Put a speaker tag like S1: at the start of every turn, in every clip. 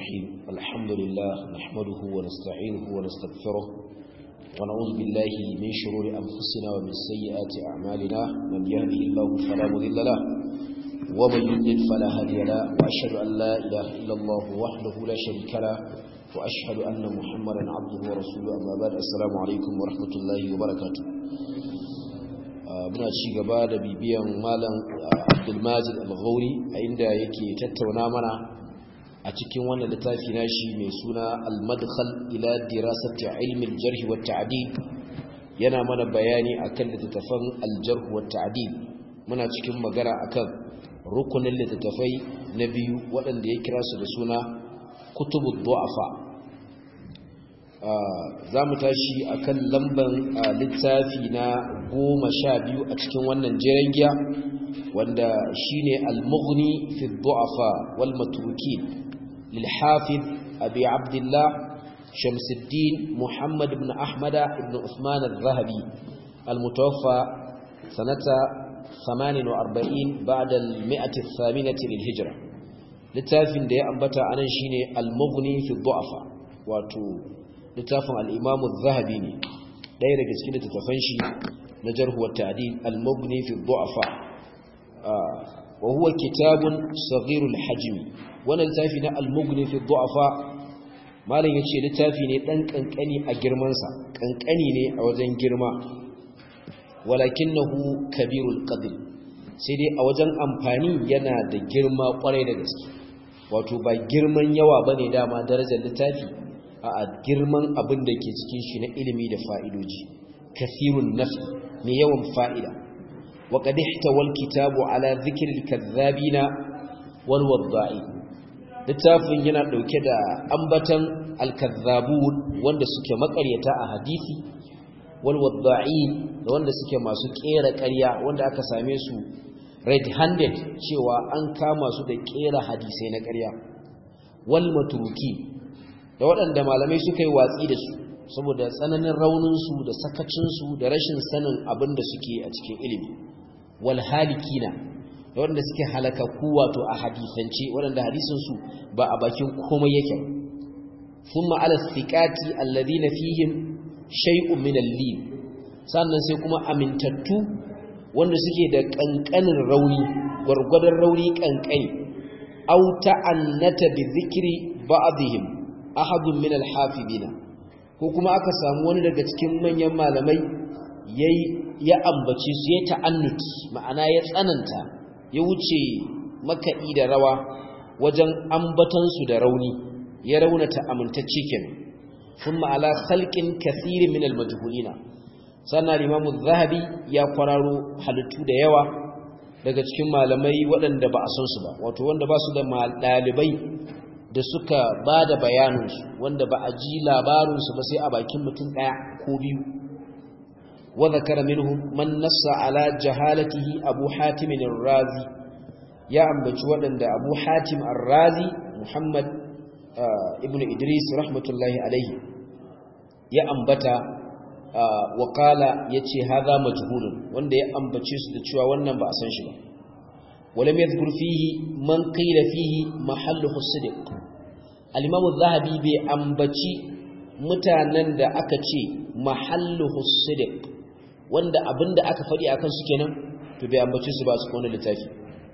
S1: الرحيم الحمد لله نحمده ونستعينه ونستغفره ونعوذ بالله من شرور أنفسنا ومن سيئات أعمالنا من يهده الله فلا مضل له ومن يضلل فلا هادي له وأشهد أن لا إله إلا الله وحده لا شريك له وأشهد أن محمدا عبده ورسوله أما بعد السلام عليكم ورحمة الله وبركاته muna ci gaba da bibiyan malam abdulmajid al-ghauri a inda yake tattauna mana a cikin wannan littafi nashi mai suna al-madkhal ila dirasati ilmi al-jarh wa ta'dil yana mana bayani akan littattafan al-jarh wa ta'dil muna cikin magana akan rukunin littattafai na biyu waɗanda ya kira su da suna kutubud du'afa za mu tashi a kan lamban littafi na goma sha biyu a cikin wannan jeren giya wanda shi ne al-mughni fi du'afa wal matuki lilhafiz abi abdullah shamsuddin muhammad ibn ahmada ibn usman al-zahabi al-mutawaffa sanata 48 ba'da al-mi'ati ath-thaminati lil-hijra littafin da ya ambata anan shine al-mughni fi du'afa wato littafin al'imamu zahabi ne ɗaya daga cikin littattafan shi na jarhuwar ta'adil al-mubni fi du'afa wa huwa kitabun saghirul hajmi wannan littafi na al-mubni fi du'afa malam yace littafi ne dan kankani a girman sa kankani ne a wajen girma walakinahu kabirul qadr sai dai a wajen amfani yana da girma kwarai da gaske wato ba girman yawa bane dama darajar littafi a girman abin da ke cikin shi na ilimi da fa'idoji kafirun nafi mai yawan fa'ida wa ƙadihta wal kitabu ala zikirin kazzabina wal wadda'i littafin yana ɗauke da ambatan alkazzabun wanda suke makaryata a hadisi wal wadda'i da wanda suke masu ƙera ƙarya wanda aka same su red-handed cewa an kama su da ƙera hadisai na ƙarya wal maturuki da waɗanda malamai suka yi watsi da su saboda tsananin rauninsu da sakacinsu da rashin sanin abin da suke a cikin ilimi wal halikina da waɗanda suke halakakku wato a hadisance waɗanda hadisinsu ba a bakin komai yake sun ma'ala siƙati alladhina fihim shay'un min al-lin sannan sai kuma amintattu wanda suke da ƙanƙanin rauni gwargwadon rauni ƙanƙani aw ta'annata bi dhikri ba'dihim ahadun min alhafidina ko kuma aka samu wani daga cikin manyan malamai yayi ya ambace su ya ta'annut ma'ana ya tsananta ya wuce makaɗi da rawa wajen ambatan su da rauni ya raunata amintacce kenan thumma ala khalqin kathirin min almajhulina sannan imamu zahabi ya kwararo halittu da yawa daga cikin malamai waɗanda ba a san su ba wato wanda ba su da ɗalibai da suka ba da bayaninsu wanda ba a ji labarinsu ba sai a bakin mutum ɗaya ko biyu wadda kara minhum man nassa ala jahalatihi abu hatimin razi ya ambaci waɗanda abu hatim razi muhammad ibn idris rahmatullahi alaihi ya ambata wakala ya ce haza majhulun wanda ya ambace su da cewa wannan ba a san shi ba ولم يذكر فيه من قيل فيه محله الصدق الامام الذهبي bai ambaci mutanen da aka ce mahalluhu sidiq wanda abinda aka fadi akan su kenan to bai ambaci su ba su kona littafi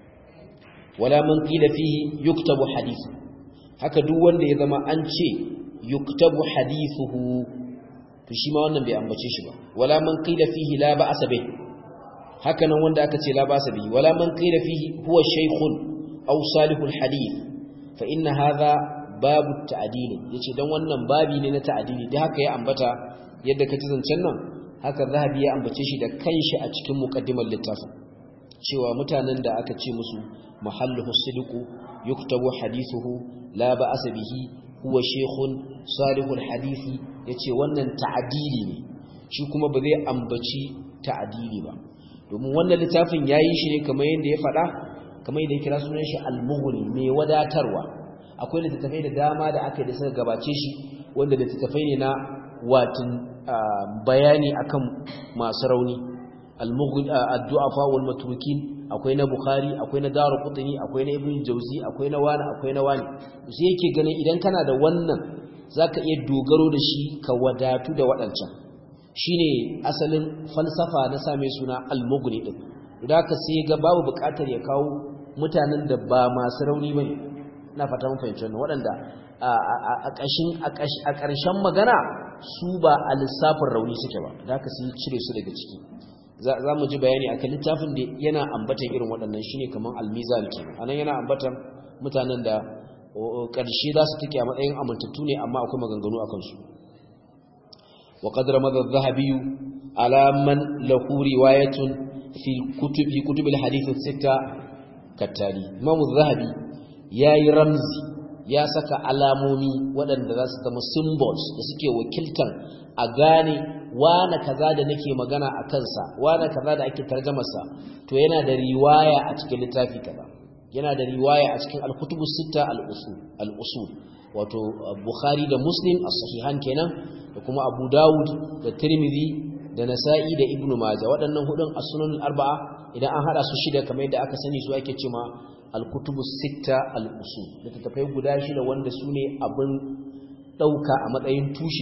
S1: wala man qila fihi yuktabu hadith haka duk wanda ya zama an ce yuktabu hadithuhu to shi ma wannan bai ambace shi ba wala man qila fihi la ba'sa bih hakanan wanda aka ce la basa bihi wala man qila fihi huwa shaykhun aw salihul hadith fa inna hadha babu ta'dil yace dan wannan babi ne na ta'dili da haka ya ambata yadda kace zancen nan haka zahabi ya ambace shi da kanshi a cikin muqaddimar littafin cewa mutanen da aka ce musu mahalluhu sidqu yuktabu hadithuhu la ba'sa bihi huwa shaykhun salihul hadith yace wannan ta'dili ne shi kuma ba zai ambaci ta'dili ba domin wannan littafin ya yi shi ne kamar yadda ya faɗa kamar yadda ya kira sunan shi almughni mai wadatarwa akwai littattafai da dama da aka yi da suka gabace shi wanda littattafai ne na watin bayani akan masu rauni addu'afa wal matrukin akwai na bukhari akwai na daru qutni akwai na ibnu jawzi akwai na wani akwai na wani sai yake ganin idan kana da wannan zaka iya dogaro da shi ka wadatu da waɗancan shine asalin falsafa na same suna al-mughni din da haka sai ga babu buƙatar ya kawo mutanen da ba masu rauni bane ina fata mun fahimci wannan waɗanda a ƙashin a ƙarshen magana su ba a lissafin rauni suke ba da haka sai cire su daga ciki za mu ji bayani a kan littafin da yana ambatan irin waɗannan shine kamar almizan ke anan yana ambatan mutanen da ƙarshe za su take a matsayin amintattu ne amma akwai maganganu a kansu wa qadra madha adh-dhahabi ala man lahu riwayatun fi kutubi kutubil hadith as-sitta kattali imam adh-dhahabi yayi ramzi ya saka alamomi waɗanda za su zama symbols da suke wakiltan a gane wane kaza da nake magana a kansa wane kaza da ake tarjamarsa to yana da riwaya a cikin littafi kaza yana da riwaya a cikin al-kutubu sita al-usul al-usul wato bukhari da muslim as-sahihan kenan da kuma abu dawud da tirmidhi da nasa'i da ibnu majah waɗannan hudun as-sunan al-arba'a idan an hada su shida kamar yadda aka sani su ake cewa al-kutubu sita al-usul littattafai guda shida wanda su ne abin dauka a matsayin tushe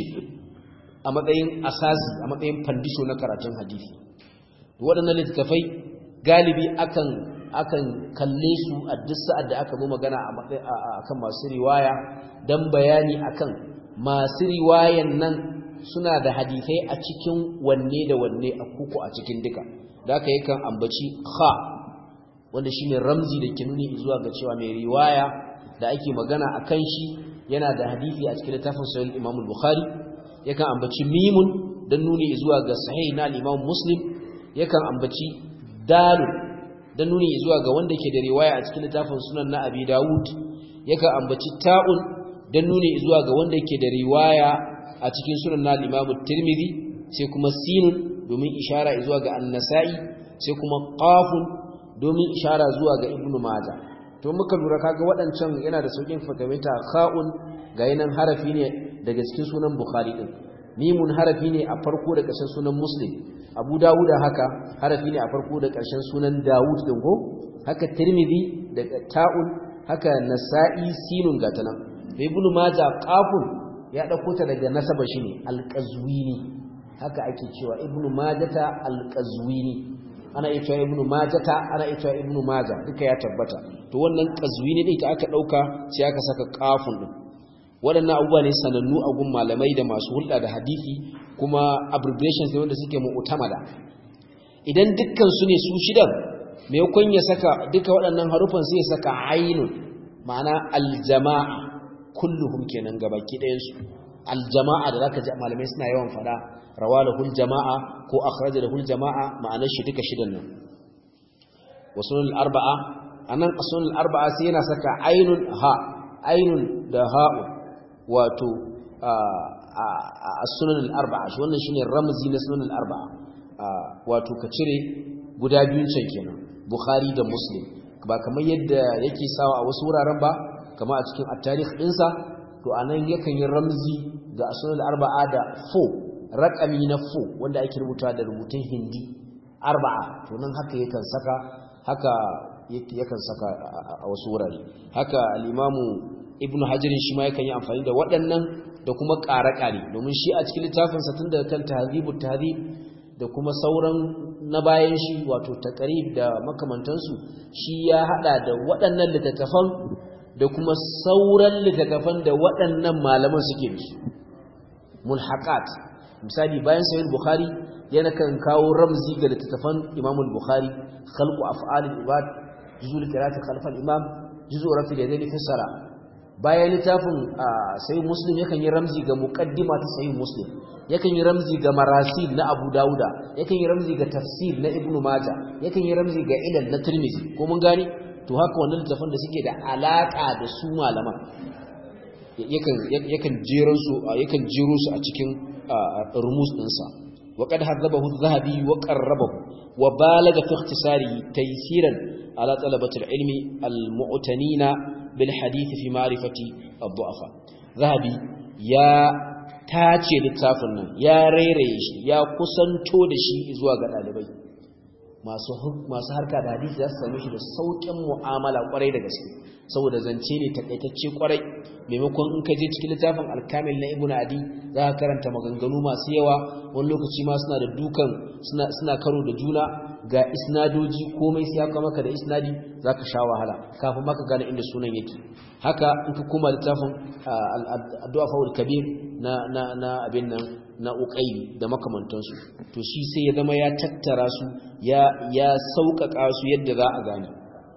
S1: a matsayin asasi a matsayin fandisho na karatun hadisi waɗannan littattafai galibi akan akan kalle su a duk sa'ad da aka zo magana a matsayin akan masu riwaya dan bayani akan masu riwayan nan suna da hadisai a cikin wanne da wanne a kuku a cikin duka da aka yakan ambaci kha wanda shine ramzi da ke nuni zuwa ga cewa mai riwaya da ake magana akan shi yana da hadisi a cikin littafin sahih Imam Bukhari yakan ambaci mimun dan nuni zuwa ga sahih na al-Imam Muslim yakan ambaci dal dan nuni zuwa ga wanda ke da riwaya a cikin littafin Sunan na Abi Dawud yakan ambaci ta'un dan nuni zuwa ga wanda ke da riwaya a cikin Sunan na al-Imam Tirmidhi sai kuma sinun domin ishara zuwa ga An-Nasa'i sai kuma qafun domin ishara zuwa ga Ibn Majah to muka lura kaga waɗancan yana da saukin fakamita kha'un ga yanan harafi ne daga cikin sunan bukhari din mimun harafi ne a farko da ƙarshen sunan muslim abu dawuda haka harafi ne a farko da ƙarshen sunan dawud din ko haka tirmidhi da ta'un haka nasa'i sinun gata nan ibn majah qafun ya dauko ta daga nasaba shi ne alqazwini haka ake cewa ibn majata alqazwini ana iya cewa ibnu majata ana iya cewa ibnu maja duka ya tabbata to wannan qazwini din ita aka dauka sai aka saka qafun din waɗannan abubuwa ne sanannu a gun malamai da masu hulɗa da hadisi kuma abbreviations ne wanda suke mu'tamada idan dukkan su ne su shidan me yakon ya saka duka waɗannan harufan sai ya saka ainun ma'ana aljama'a kulluhum kenan gabaki ɗayan su aljama'a da zaka ji malamai suna yawan fada rawalahul jama'a ko akhrajahul jama'a ma'anar shi duka shidan nan wasunul arba'a anan asunul arba'a sai yana saka ainun ha ainun da ha'u wato a sunanul arba'a shi wannan shine ramzi na sunanul arba'a wato ka cire guda biyun can kenan bukhari da muslim ba kamar yadda yake sawa a wasu wuraren ba kama a cikin at-tarikh dinsa to anan yakan yi ramzi ga sunanul arba'a da fo raƙami na fo wanda ake rubuta da rubutun hindi arba'a to nan haka yakan saka haka yakan saka a wasu wurare haka al-imamu ibnu hajarin shi ma yakan yi amfani da waɗannan da kuma ƙare-ƙare domin shi a cikin littafinsa tun daga kan tahzibu tahzib da kuma sauran na bayan shi wato taqrib da makamantansu shi ya hada da waɗannan littattafan da kuma sauran littattafan da waɗannan malaman suke da su mulhaqat misali bayan sahih bukhari yana kan kawo ramzi ga littattafan imam al-bukhari khalqu af'al al-ibad juzul qira'ati khalf al-imam juzul rafi da zai fassara bayan littafin sahih muslim yakan yi ramzi ga muqaddima ta sahih muslim yakan yi ramzi ga marasil na abu dauda yakan yi ramzi ga tafsir na ibnu majah yakan yi ramzi ga ilal na tirmizi ko mun gane to haka wannan littafan da suke da alaka da su malaman yakan yakan jeran su yakan jero su a cikin rumus ɗinsa وقد هذبه الذهبي وقربه وبالغ في اختصاره تيسيرا على طلبة العلم المعتنين بالحديث في معرفة الضعفاء ذهبي يا tace littafin nan ya rairaye shi ya kusanto da shi zuwa ga dalibai masu masu harka da hadisi za su same shi da saukin mu'amala kwarai da gaske saboda zance ne takaitacce kwarai maimakon in ka je cikin littafin alkamil na ibnu adi za ka karanta maganganu masu yawa wani lokaci ma suna da dukan suna suna karo da juna ga isnadoji komai sai aka maka da isnadi zaka sha wahala kafin maka gane inda sunan yake haka in ka koma littafin addu'a faul kabir na na na abin nan na uqayli da makamantansu to shi sai ya zama ya tattara su ya ya sauƙaƙa su yadda za a gane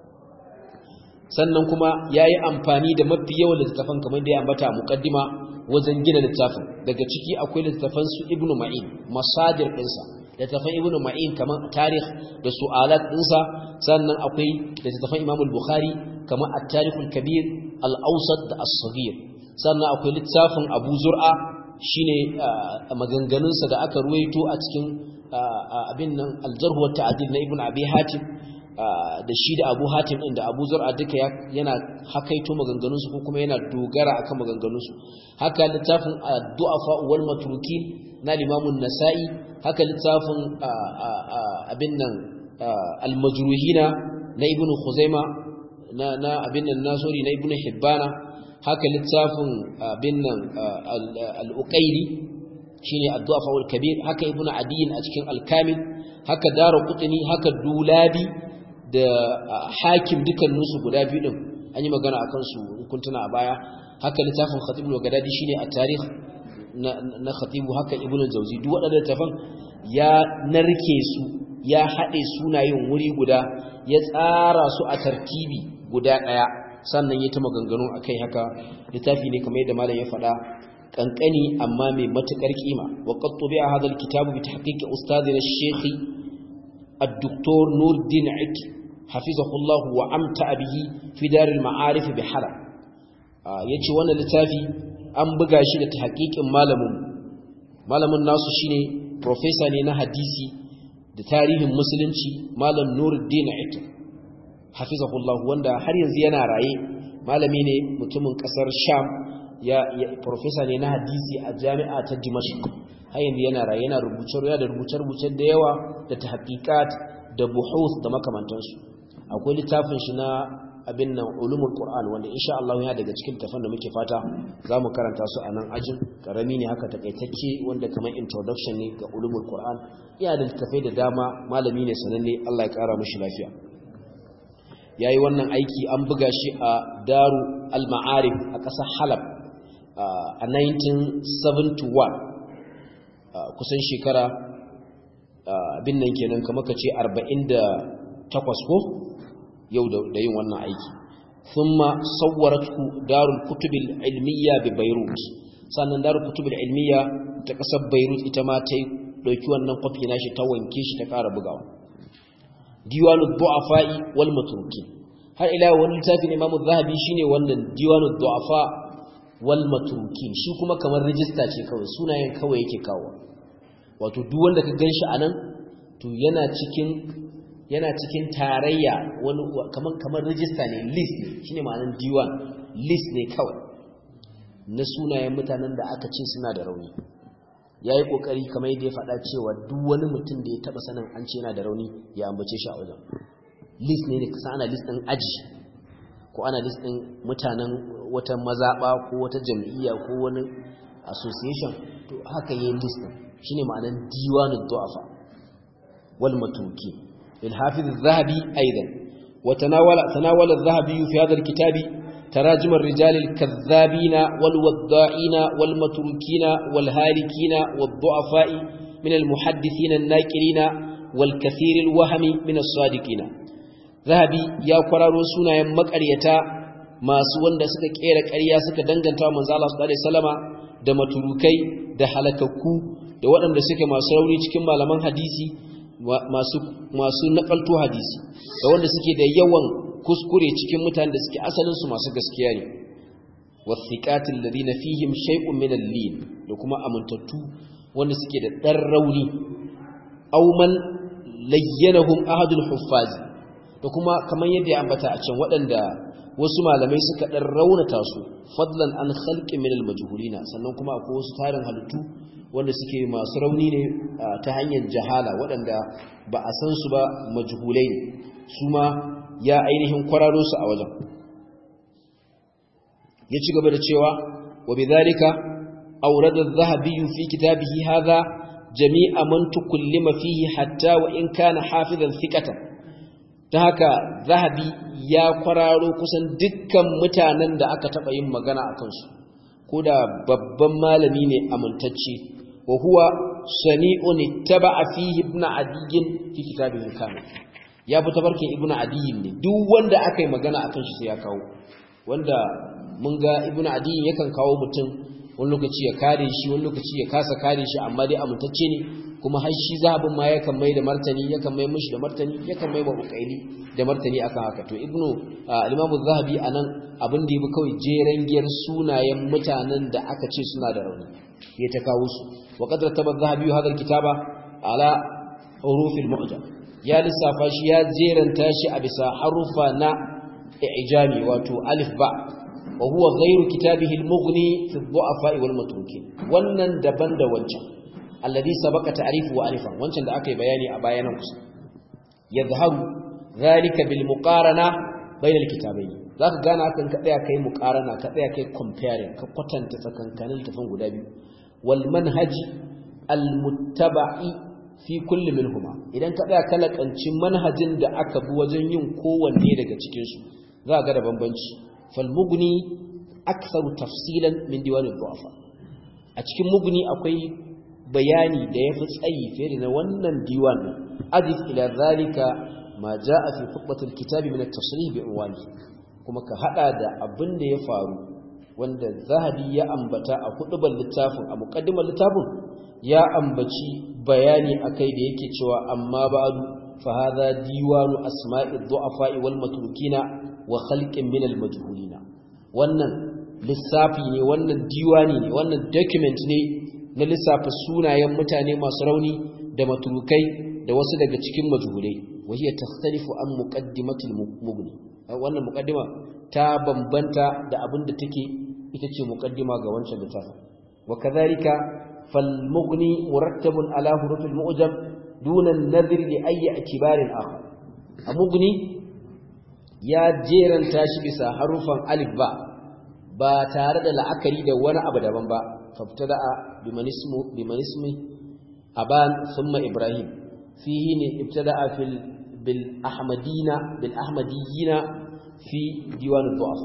S1: sannan kuma yayi amfani da mafi yawan littafan kamar da ya ambata muqaddima wajen gina littafin daga ciki akwai littafan su ibnu ma'in masadir ɗinsa littafan ibnu ma'in kamar tarikh da su'alat ɗinsa sannan akwai littafan imam al-bukhari kamar at-tarikh al-kabir al-awsat da as-saghir sannan akwai littafin abu zur'a shine maganganunsa da aka ruwaito a cikin abin nan al-jarh wa ta'dil na ibnu abi hatim da shi da abu hatim ɗin da abu zur'a duka yana hakaito maganganunsu ko kuma yana dogara akan maganganunsu haka littafin du'afa wal matrukin na limamun nasa'i haka littafin abin nan al-majruhina na ibnu khuzaima na na abin nan nasori na ibnu hibbana haka littafin abin nan al-uqayli shine ad-du'afa wal kabir haka ibnu adiyin a cikin al-kamil haka daraqutni haka dulabi da hakim dukkaninsu guda biyu din an yi magana a kansu kuntuna a baya haka littafin khatibul wagadadi shine a tarih na khatibu haka ibnu jauzi duk waɗannan littafan ya narke su ya haɗe sunayen wuri guda ya tsara su a tartibi guda ɗaya sannan ya ta maganganu akai haka littafi ne kamar yadda malam ya faɗa kankani amma mai matukar kima wa qad tubi'a hadha alkitabu bi tahqiqi ustadina ash-shaykh الدكتور نور الدين عك حفظه الله وامتع به في دار المعارف بحلب yace wannan littafi an buga shi da tahqiqin malamin malamin nasu shine professor ne na hadisi da tarihin musulunci malam Nuruddin Aitu hafizahullah wanda har yanzu yana raye malami ne mutumin kasar Sham ya professor ne na hadisi a jami'a ta Dimashq har yanzu yana raye yana rubuce da rubuce-rubuce da yawa da tahqiqat da buhuth da makamantansu akwai littafin shi na abin nan ulumul qur'an wanda insha Allah yana daga cikin tafan da muke fata zamu karanta su a nan ajin karami ne haka takaitacce wanda kamar introduction ne ga ulumul qur'an yana da littafai da dama malami ne sananne Allah ya kara mishi lafiya yayi wannan aiki an buga shi a Daru al-Ma'arif a ƙasar Halab a 1971 kusan shekara abin nan kenan kamar ka ce 48 ko yau da yin wannan aiki thumma sawwaratu darul kutubil ilmiya bi beirut sannan darul kutubil ilmiya ta kasar beirut ita ma ta dauki wannan kwafi nashi ta wanke shi ta ƙara bugawa diwanud du'afa'i wal matrukin har ila wani littafin imamu zahabi shine wannan diwanud du'afa wal matrukin shi kuma kamar rijista ce kawai sunayen kawai yake kawo wato duk wanda ka ganshi anan to yana cikin yana cikin tarayya wani kamar kamar rijista ne list ne shine ma'anar diwan list ne kawai na sunayen mutanen da aka ce suna da rauni yayi kokari kamar yadda ya faɗa cewa duk wani mutum da ya taba sanin an ce yana da rauni ya ambace shi a wajen list ne kasa ana list din aji ko ana list din mutanen wata mazaba ko wata jam'iyya ko wani association to haka yayin list din shine ma'anar diwanud du'afa wal matuki lil hafiz az-zahabi aidan wa tanawala tanawala az-zahabi fi hadha al-kitab تراجم الرجال الكذابين والوضائين والمتروكين والهالكين والضعفاء من المحدثين الناكرين والكثير الوهم من الصادقين ذهبي يا قرارو sunayen makaryata masu wanda suka kera ƙarya suka danganta wa manzo Allah sallallahu alaihi wasallama da maturukai da halakakku da waɗanda suke masu rauni cikin malaman hadisi masu masu nakalto hadisi da wanda suke da yawan kuskure cikin mutanen da suke asalin su masu gaskiya ne wasiqatil ladina fihim shay'un min al-lin da kuma amintattu wanda suke da dan rauni aw man layyanahum ahadul huffaz da kuma kamar yadda ya ambata a can waɗanda wasu malamai suka dan raunata su fadlan an khalqi min al-majhulina sannan kuma akwai wasu tarin halittu wanda suke masu rauni ne ta hanyar jahala waɗanda ba a san su ba majhulai ne su ma ya ainihin kwararo su a wajen ya ci gaba da cewa wa bidhalika awrada adh-dhahabi fi kitabihi hadha jami'a man tukallima fihi hatta wa in kana hafizan thiqatan ta haka zahabi ya kwararo kusan dukkan mutanen da aka taba yin magana a kansu ko da babban malami ne amintacce wa huwa sani'un ittaba'a fihi ibn adiyyin fi kitabihi kamil ya bi tabarkin ibn adiyyin ne duk wanda aka yi magana akan shi sai ya kawo wanda mun ga ibn adiyyin yakan kawo mutum wani lokaci ya kare shi wani lokaci ya kasa kare shi amma dai amintacce ne kuma har shi zahabin ma yakan mai da martani yakan mai mishi da martani yakan mai wa ukaili da martani akan haka to ibnu al-imamu zahabi anan abin da yabi kawai jeren giyar sunayen mutanen da aka ce suna da rauni ya ta kawo su wa qad rattaba zahabi hadha al-kitaba ala huruf al-mu'jam ya lissafa shi ya jeranta shi a bisa harufa na i'jami wato alif ba wa huwa ghayru kitabihi al-mughni fi ad-du'afa wal matrukin wannan daban da wancan alladhi sabaqa ta'rifu wa alifan wancan da aka yi bayani a bayanan kusa yadhharu zalika bil muqarana bayna al kitabayn zaka gane hakan ka tsaya kai muqarana ka tsaya kai comparing ka kwatanta tsakankanin tafan guda biyu wal manhaj al muttaba'i fi kulli minhuma idan ka tsaya kala kancin manhajin da aka bi wajen yin kowanne daga cikin su za ga da bambanci fal mughni aktharu tafsilan min diwan al du'afa a cikin mughni akwai bayani da yafi tsayi fiye da wannan diwan adif ila zalika ma jaa fi khutbatil kitabi min at-tasrih bi unwani kuma ka hada da abin da ya faru wanda zahabi ya ambata a hudubar littafin a muqaddimar littafin ya ambaci bayani akai da yake cewa amma ba'du fa hadha diwanu asma'i dhu'afa'i wal matrukina wa khalqin min al majhulina wannan lissafi ne wannan diwani ne wannan document ne na lissafa sunayen mutane masu rauni da maturukai da wasu daga cikin majhulai wahiya takhtalifu an muqaddimatil mughni wannan muqaddima ta bambanta da abin da take ita ce muqaddima ga wancan littafin wa kadhalika fal mughni murattabun ala hurufil mu'jam duna an-nadhr li ayyi i'tibarin akhar a mughni ya jeranta shi bisa harufan alif ba ba tare da la'akari da wani abu daban ba fabtada'a biman ismu biman ismi aban thumma ibrahim fihi ne ibtada'a fil bil ahmadina bil ahmadiyina fi diwan ad-du'afa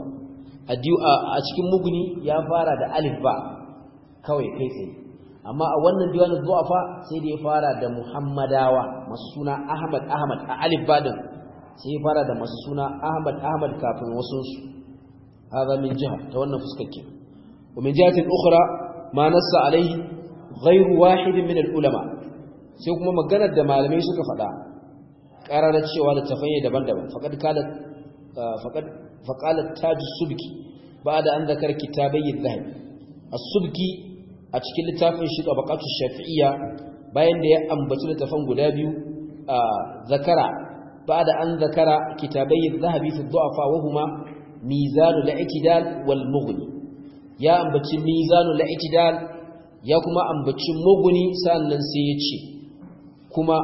S1: a cikin muguni ya fara da alif ba kawai kai tsaye amma a wannan diwan ad-du'afa sai da ya fara da muhammadawa masu suna ahmad ahmad a alif ba din sai ya fara da masu suna ahmad ahmad kafin wasu su hada min jiha ta wannan fuskar ke wa min jihatin ukhra ma nassa alaihi ghayru wahid min al-ulama sai kuma maganar da malamai suka faɗa ƙararar cewa da tafanye daban-daban faqad kala faqad faqalat taj subki ba'da an zakar kitabai adh-dhahabi as-subki a cikin littafin shi tabaqatu shafi'iyya bayan da ya ambaci littafan guda biyu zakara ba'da an zakara kitabai adh-dhahabi fi ad-du'afa wa huma mizanu al-i'tidal wal mughni ya ambaci mizanu al-i'tidal ya kuma ambaci mughni sannan sai ya ce kuma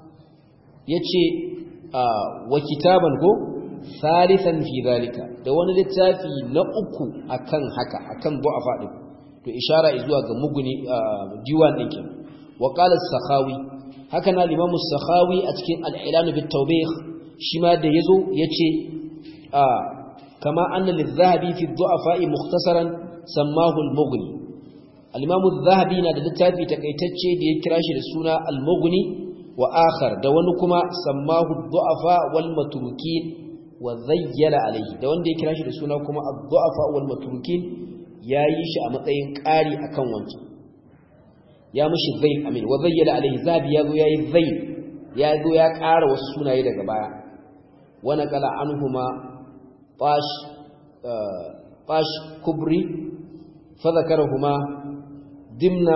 S1: yace wa kitaban ko salisan fi zalika da wani littafi na uku akan haka akan du'afa din to ishara zuwa ga muguni diwan din kin wa qala as-sakhawi haka na limamu as-sakhawi a cikin al-ilan bit tawbih shi ma da yazo yace kama anna lidh-dhahabi fi ad-du'afa mukhtasaran sammahu al-mughni al-imam adh-dhahabi na da littafi takaitacce da ya kira shi da suna al-mughni wa akhar da wani kuma sammahu ad-du'afa wal matrukin wa zayyala alaihi da wanda ya kira shi da suna kuma ad-du'afa wal matrukin yayi shi a matsayin ƙari akan wancan ya mishi zayl amin wa zayyala alaihi zabi yazo yayi zayl yazo ya ƙara wasu sunaye daga baya wa naqala anhuma fash fash kubri fa zakarahuma dimna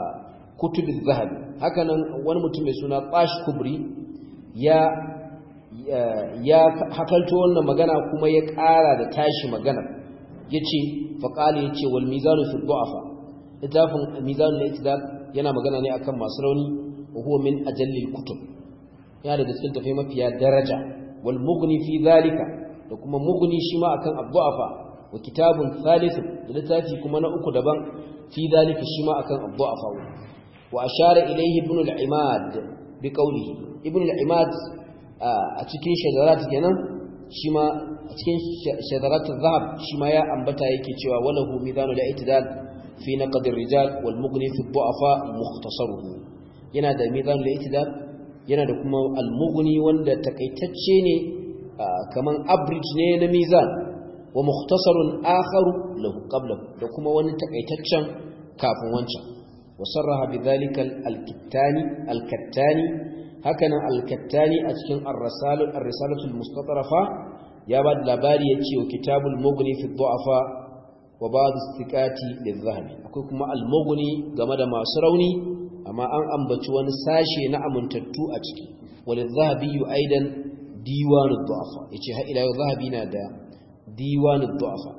S1: kutub az-zahab hakanan wani mutum mai suna fash kubri ya ya hakalto wannan magana kuma ya ƙara da tashi magana yace faqali yace wal mizanu fi du'afa littafin mizanul i'tidal yana magana ne akan masu rauni wa huwa min ajallil kutub ya daga cikin tafai mafiya daraja wal mughni fi zalika da kuma mughni shi ma akan abdu'afa wa kitabun thalith da littafi kuma na uku daban fi zalika shi ma akan abdu'afa wa ashara ilayhi ibn al-imad bi qawlihi ibn al-imad a cikin shadarat kenan shi ma a cikin shadarat az-zahab shi ma ya ambata yake cewa walahu mizanul i'tidal fi naqd ar-rijal wal mughni fi ad-du'afa mukhtasaruhu yana da mizanul i'tidal yana da kuma al-mughni wanda takaitacce ne kaman average ne na mizan wa mukhtasarun akharu lahu qabla da kuma wani takaitaccen kafin wancan wa sarraha bidhalika al-kittani al-kattani hakanan al-kattani a cikin ar-risalah ar-risalatu al-mustatrafa ya ba da labari yace wa kitabul mughni fi ad-du'afa wa ba'd istiqati lidh-dhahabi akwai kuma al-mughni game da masu rauni amma an ambaci wani sashe na amintattu a ciki walidh-dhahabi aidan diwanud du'afa yace har ila yau zahabi na da diwanud du'afa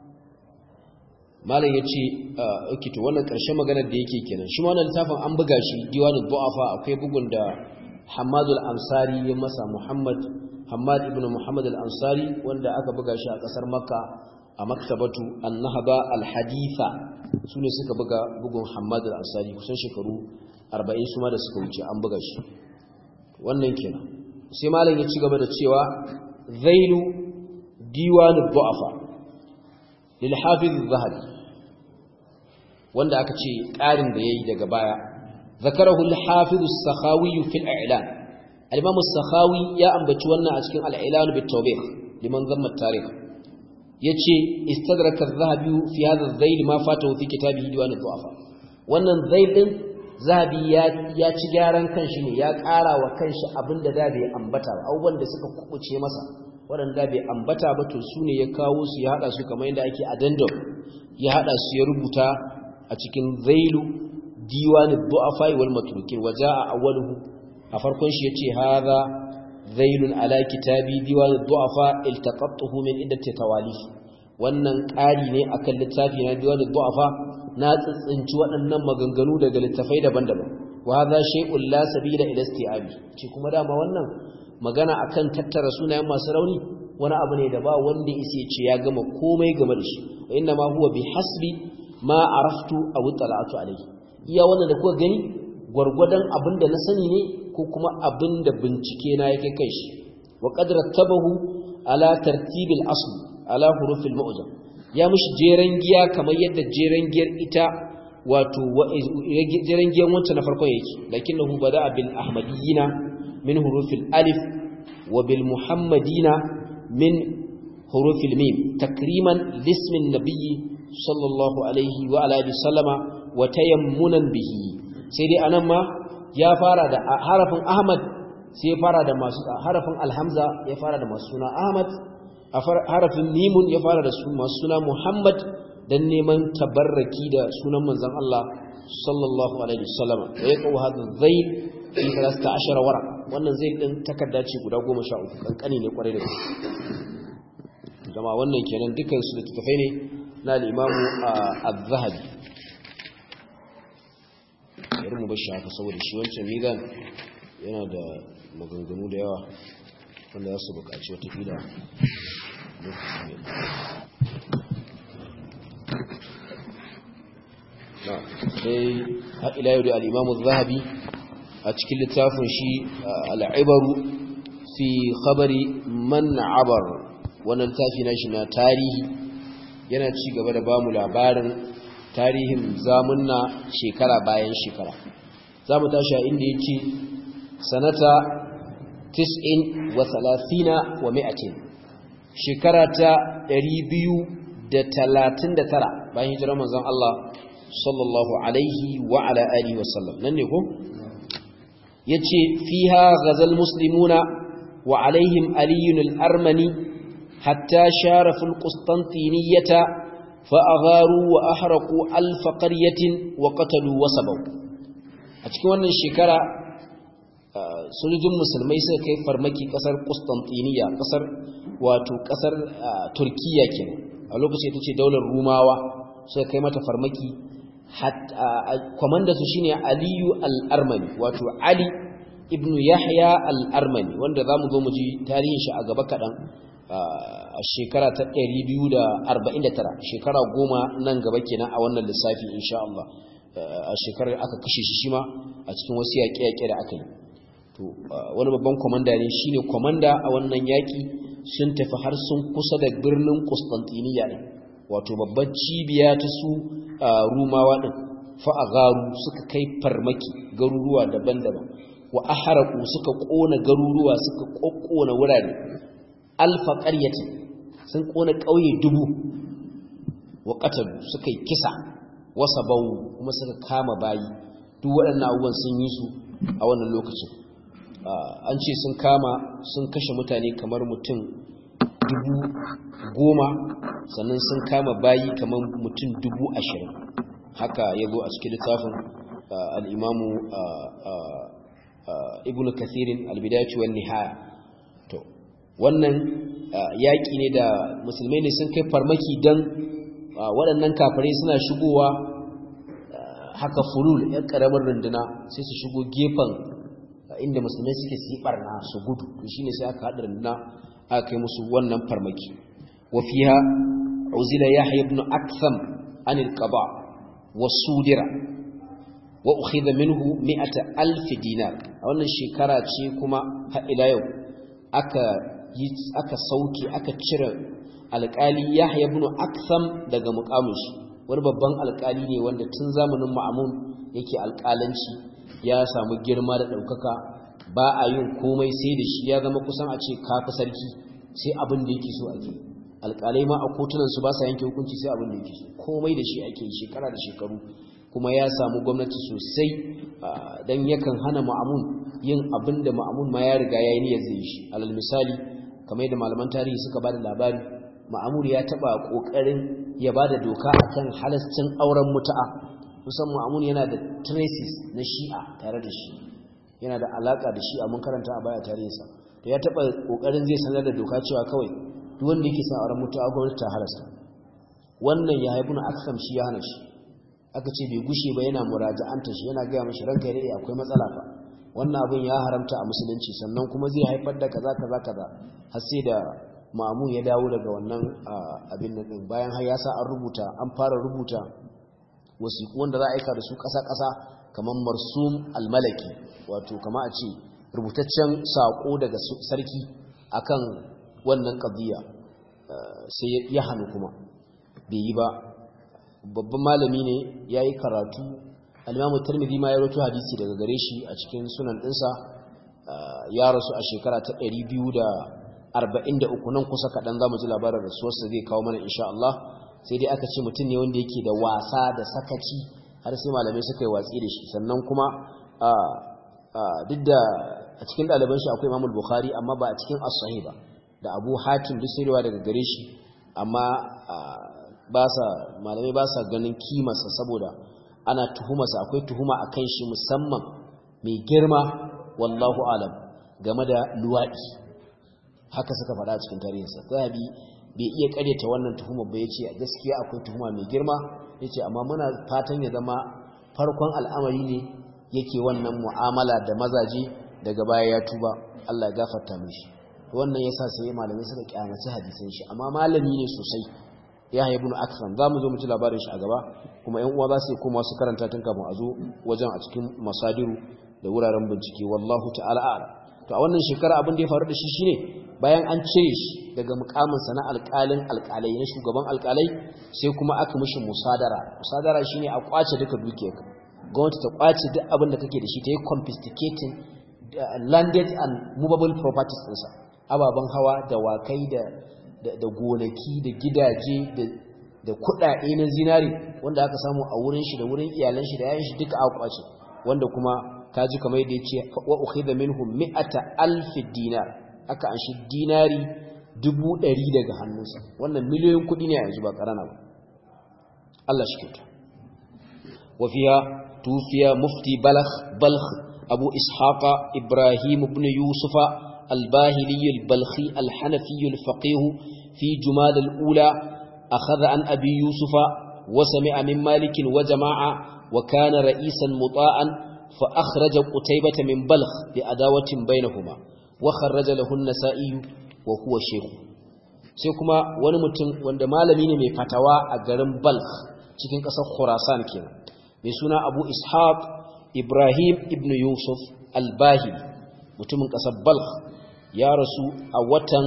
S1: malam yace okay to wannan karshen maganar da yake kenan shi wannan littafin an buga shi diwanud du'afa akwai bugun da Hammad al-Ansari ya masa Muhammad Hammad ibn Muhammad al-Ansari wanda aka buga shi a kasar Makka a maktabatu an-Nahba al-Haditha sune suka buga bugun Hammad al-Ansari kusan shekaru 40 su ma da suka wuce an buga shi wannan kenan sai malam ya ci gaba da cewa zailu diwanu du'afa lil hafiz az-zahabi wanda aka ce ƙarin da yayi daga baya zakarahu al-hafiz as-sakhawi fi al-i'lan al-imam as-sakhawi ya ambaci wannan a cikin al-i'lan bit tawbih liman zamma tarikh yace istadraka az-zahabi fi hadha az-zail ma fatahu fi kitabihi diwan ad-du'afa wannan zail din zahabi ya ci gyaran kanshi ne ya ƙara wa kanshi abinda da bai ambata ba abubuwan da suka kubuce masa waɗanda bai ambata ba to su ne ya kawo su ya haɗa su kamar yadda ake addendum ya haɗa su ya rubuta a cikin zailu diwani du'afa wal matrukin waja a awwaluhu a farkon shi yace hadha zailun ala kitabi diwani du'afa iltaqattuhu min iddati tawalif wannan ƙari ne akan littafi na diwani du'afa na tsitsinci waɗannan maganganu daga littafai daban-daban wa hadha shay'un la sabila ila isti'abi ce kuma dama wannan magana akan tattara sunayen masu rauni wani abu ne da ba wanda yake ce ya gama komai game da shi wa inna ma huwa bi hasbi ma araftu aw tala'atu alayhi iya wannan da kuka gani gwargwadon abin da na sani ne ko kuma abin da bincike na yake kai shi wa qad rattabahu ala tartibil asl ala hurufil mu'jam ya mishi jeren giya kamar yadda jeren giyar ita wato jeren giyan wancan na farkon yake lakinnahu bada bil ahmadiyina min hurufil alif wa bil muhammadina min hurufil mim takriman lismin nabiyyi sallallahu alaihi wa ala alihi sallama wa tayammunan bihi sai dai anan ma ya fara da harafin ahmad sai ya fara da masu harafin alhamza ya fara da masu suna ahmad a harafin mimun ya fara da masu suna Muhammad dan neman tabarraki da sunan manzon Allah sallallahu alaihi wasallam da ya kawo hadin zaid fi 13 wara wannan zaid din takarda ce guda 13 kankani ne kwarai da gaske jama'a wannan kenan dukkan su da tafai ne na al-Imam Az-Zahabi bari mu bashi haka saboda shi wancan mizan yana da maganganu da yawa wanda za su buƙaci wata fila sai haɗila yau da al'imamu zahabi a cikin littafin shi al'ibaru fi khabari man abar wannan littafi na shi na tarihi yana ci gaba da bamu labarin tarihin zamunna shekara bayan shekara za mu tashi a inda ya ce sanata tis'in wa thalathina wa mi'atin shekara ta ɗari biyu da talatin da tara bayan hijirar manzon Allah sallallahu alaihi wa ala alihi wa sallam nan ne ko yace fiha ghazal muslimuna wa alaihim aliyun al-armani hatta sharafu al-qustantiniyata fa agharu wa ahraqu alf qaryatin wa qatalu wa sabaw a cikin wannan shekara sojojin musulmai suka kai farmaki kasar Constantinople kasar wato kasar Turkiya kenan a lokacin ita ce daular Rumawa suka kai mata farmaki kwamanda su shine Aliyu al-Armani wato Ali ibn Yahya al-Armani wanda zamu zo mu ji tarihin shi a gaba kadan a shekara ta 249 shekara goma nan gaba kenan a wannan lissafi insha Allah a shekarar aka kashe shi shima a cikin wasu yaƙe-yaƙe da aka yi to wani babban komanda ne shine komanda a wannan yaƙi sun tafi har sun kusa da birnin Constantinople ne wato babban cibiya ta su Rumawa din fa agaru suka kai farmaki garuruwa daban-daban wa aharaku suka kona garuruwa suka kokkona wurare alfa qaryatin sun kona ƙauye dubu wa qatalu suka yi kisa wasa bau kuma suka kama bayi duk waɗannan abubuwan sun yi su a wannan lokacin an ce sun kama sun kashe mutane kamar mutum dubu goma sannan sun kama bayi kamar mutum dubu ashirin haka ya zo a cikin littafin al'imamu ibn kathirin albidayatu wan nihaya to wannan yaƙi ne da musulmai ne sun kai farmaki don waɗannan kafirai suna shigowa haka fulul ‘yan ƙaramin runduna sai su shigo gefen inda musulmai suke su yi ɓarna su gudu to shi ne sai aka haɗa runduna aka kai musu wannan farmaki wafiha uzila ya ibn aktham anil qaba wa sudira wa ukhidha minhu mi'ata alf dinar a wannan shekara ce kuma har ila yau aka yi aka sauke aka cire alƙali Yahya ibn Aktham daga muƙamin shi wani babban alƙali ne wanda tun zamanin Ma'mun yake alƙalanci ya samu girma da ɗaukaka ba a yin komai sai da shi ya zama kusan a ce kafi sarki sai abin da yake so ake alƙalai ma a kotunan su ba sa yanke hukunci sai abin da yake so komai da shi ake yi shekara da shekaru kuma ya samu gwamnati sosai dan yakan hana Ma'mun yin abin da Ma'mun ma ya riga ya yi niyyar zai shi alal misali kamar yadda malaman tarihi suka ba da labari ma'amur ya taba kokarin ya bada doka akan halascin auren mutu'a musan ma'amur yana da traces na shi'a tare da shi yana da alaka da shi'a mun karanta a baya tarihinsa to ya taba kokarin zai sanar da doka cewa kawai duk wanda yake son auren mutu'a gwamnati ta halasta wannan ya haifu na aksam shi ya hana shi aka ce bai gushe ba yana muraja'anta shi yana gaya mashi ranka ya akwai matsala fa wannan abin ya haramta a musulunci sannan kuma zai haifar da kaza kaza kaza har sai da ma'amun ya dawo daga wannan abin nan din bayan har ya sa an rubuta an fara rubuta wasiƙu wanda za a aika da su ƙasa-ƙasa kamar marsum almalaki wato kama a ce rubutaccen saƙo daga sarki akan wannan ƙadiyya sai ya hannu kuma bai yi ba babban malami ne ya yi karatu alimamu tarmidi ma ya roto hadisi daga gare shi a cikin sunan ɗinsa ya rasu a shekara ta 243 nan kusa kaɗan za mu ji labarin rasuwarsa zai kawo mana insha Allah sai dai aka ce mutum ne wanda yake da wasa da sakaci har sai malamai suka yi watsi da shi sannan kuma duk da a cikin ɗaliban shi akwai imamul bukhari amma ba a cikin as-sahih ba da abu hatim duk sai daga gare shi amma ba sa malamai ba sa ganin kimarsa saboda ana tuhumarsa akwai tuhuma a kan shi musamman mai girma wallahu alam game da luwaɗi haka suka faɗa cikin tarihinsa zahabi bai iya ƙaryata wannan tuhumar ba ya ce gaskiya akwai tuhuma mai girma ya ce amma muna fatan ya zama farkon al'amari ne yake wannan mu'amala da mazaje daga baya ya tuba Allah ya gafarta mishi wannan yasa sai malamai suka kyamaci hadisan shi amma malami ne sosai ya haibu na aksan za mu zo mu ci labarin shi a gaba kuma yan uwa za su koma su karanta tun kafin a zo wajen a cikin masadiru da wuraren bincike wallahu ta'ala a'lam to a wannan shekara abin da ya faru da shi shine bayan an cire shi daga mukaminsa na alƙalin alƙalai na shugaban alƙalai sai kuma aka mishi musadara musadara shine a kwace duka dukiyarka gwamnati ta kwace duk abin da kake da shi ta yi confiscating landed and movable properties ɗinsa ababen hawa da wakai da da gonaki da gidaje da kuɗaɗe na zinari wanda aka samu a wurin shi da wurin iyalan shi da yayin shi duka aka kwace wanda kuma kaji kamar yadda yace wa ukhidha minhum mi'ata alf dinar aka anshi dinari dubu ɗari daga hannunsa wannan miliyoyin kuɗi ne a yanzu ba karana ba Allah shi kyauta wa fiha tufiya mufti balagh balagh أبو إسحاق إبراهيم بن يوسف الباهلي البلخي الحنفي الفقيه في جماد الأولى أخذ عن أبي يوسف وسمع من مالك وجماعة وكان رئيسا مطاعا فأخرج قتيبة من بلخ لأداوة بينهما وخرج له النسائي وهو شيخ sai kuma wani mutum wanda malami ne mai fatawa a garin Balkh cikin ƙasar Khurasan kenan mai suna Abu Ishaq Ibrahim ibn Yusuf al-Bahili mutumin ƙasar Balkh ya rasu a watan